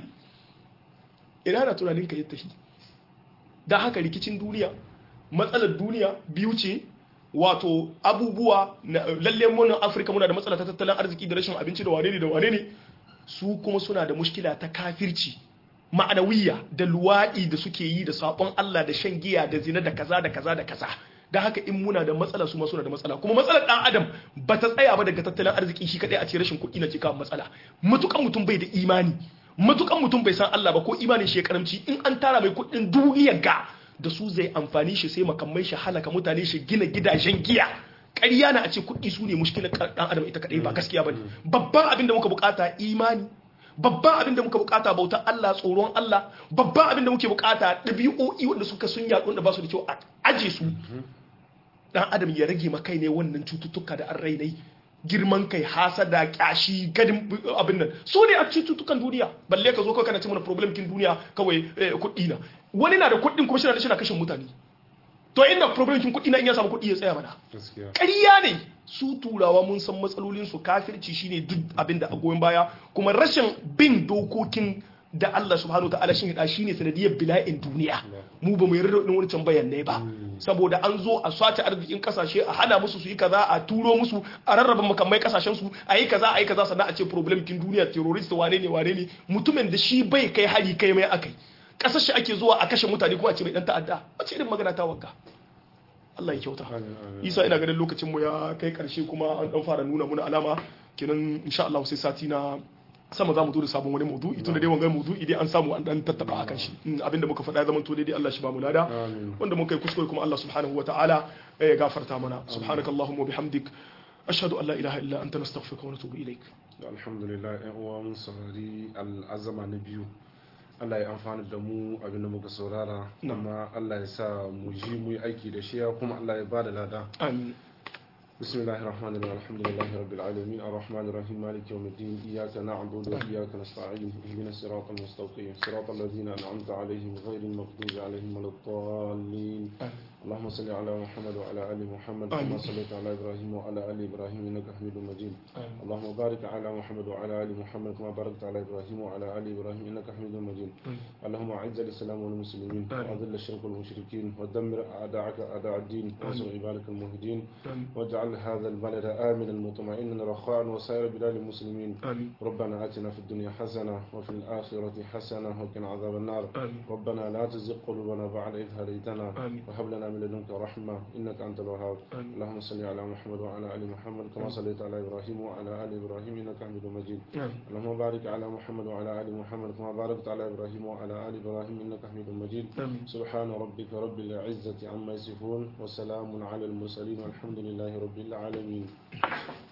ina na tunanin ka yadda shi da haka rikicin duniya matsalar duniya biyu ce wato abubuwa lalle munan afirka muna da matsala ta tattalin arziki da rashin abinci da wane ne da wane ne su kuma suna da mushkila ta kafirci ma'anawiyya da luwaɗi da suke yi da sabon Allah da shan giya da zina da kaza da kaza da kaza da haka in muna da matsala su ma suna da matsala kuma matsalar dan adam ba ta tsaya ba daga tattalin arziki shi kadai a ce rashin kuɗi na ke kawo matsala matukan mutum bai da imani matukan mutum bai san Allah ba ko imanin shi ya karamci in an tara mai kuɗin duniyar ga da su zai amfani shi sai makamai shi halaka mutane shi gina gidajen giya ƙarya na a ce kuɗi su ne mushkilar ɗan adam ita kaɗai ba gaskiya ba ne babban abin da muka bukata imani babban abin da muka bukata bautar Allah tsoron Allah babban abin da muke bukata ɗabi'o'i wanda suka sun yaɗu wanda ba su da kyau a aje su ɗan adam ya rage makai ne wannan cututtuka da an rainai girman kai hasada kyashi gadin abin nan su ne a cututtukan duniya balle ka zo kawai kana ce mana problem kin duniya kawai kuɗi na wani na da kuɗin kuma shi na da shi na kashin mutane to inda problem kin kuɗi na in ya samu kuɗi ya tsaya mana ƙarya ne su turawa mun san matsalolin su kafirci shine duk abin da a goyon baya kuma rashin bin dokokin da Allah subhanahu wa ta'ala shin hida shine sanadiyar bila'in duniya mu ba mu yarda da wani can bayanai ba saboda an zo a swace arzikin kasashe a hana musu su yi kaza a turo musu a rarraba makamai kasashen su a yi kaza a yi kaza sannan a ce problem kin duniya terrorist wane ne wane ne mutumin da shi bai kai hari kai mai akai kasashe ake zuwa a kashe mutane kuma a ce mai dan ta'adda wace irin magana ta wagga Allah ya kyauta isa ina ganin lokacin mu ya kai karshe kuma an dan fara nuna muna alama kenan insha Allah sai sati na sama za mu zo da sabon wani maudu'i tun da dai wangan maudu'i dai an samu an dan tattaba akan shi abinda muka faɗa zaman to dai Allah shi ba mu lada wanda muka yi kuskure kuma Allah subhanahu wa ta'ala ya gafarta mana subhanakallahumma wa bihamdik ashhadu an la ilaha illa anta nastaghfiruka wa natubu ilaik alhamdulillah ƴan uwa mun saurari al'azama na biyu Allah ya amfana da mu abinda muka saurara kuma Allah ya sa mu ji mu yi aiki da shi kuma Allah ya bada lada amin بسم الله الرحمن الرحيم الحمد لله رب العالمين الرحمن الرحيم مالك يوم الدين إياك نعبد وإياك نستعين اهدنا الصراط المستقيم صراط الذين أنعمت عليهم غير المغضوب عليهم ولا الضالين اللهم صل على محمد وعلى آل محمد كما صليت على إبراهيم وعلى آل إبراهيم إنك حميد مجيد اللهم بارك على محمد وعلى آل محمد كما باركت على إبراهيم وعلى آل إبراهيم إنك حميد مجيد اللهم أعز الإسلام والمسلمين وأذل الشرك والمشركين ودمر أعداءك أعداء الدين وانصر عبادك المهدين واجعل هذا البلد آمنا مطمئنا رخاء وسائر بلاد المسلمين آمين. ربنا آتنا في الدنيا حسنة وفي الآخرة حسنة وقنا عذاب النار آمين. ربنا لا تزغ قلوبنا بعد إذ هديتنا آمين. وهب لنا من لدنك رحمة إنك أنت الوهاب آمين. اللهم صل على محمد وعلى آل محمد كما صليت على إبراهيم وعلى آل إبراهيم إنك حميد مجيد آمين. اللهم بارك على محمد وعلى آل محمد كما باركت على إبراهيم وعلى آل إبراهيم إنك حميد مجيد آمين. سبحان ربك رب العزة عما يصفون وسلام على المرسلين والحمد لله رب العالمين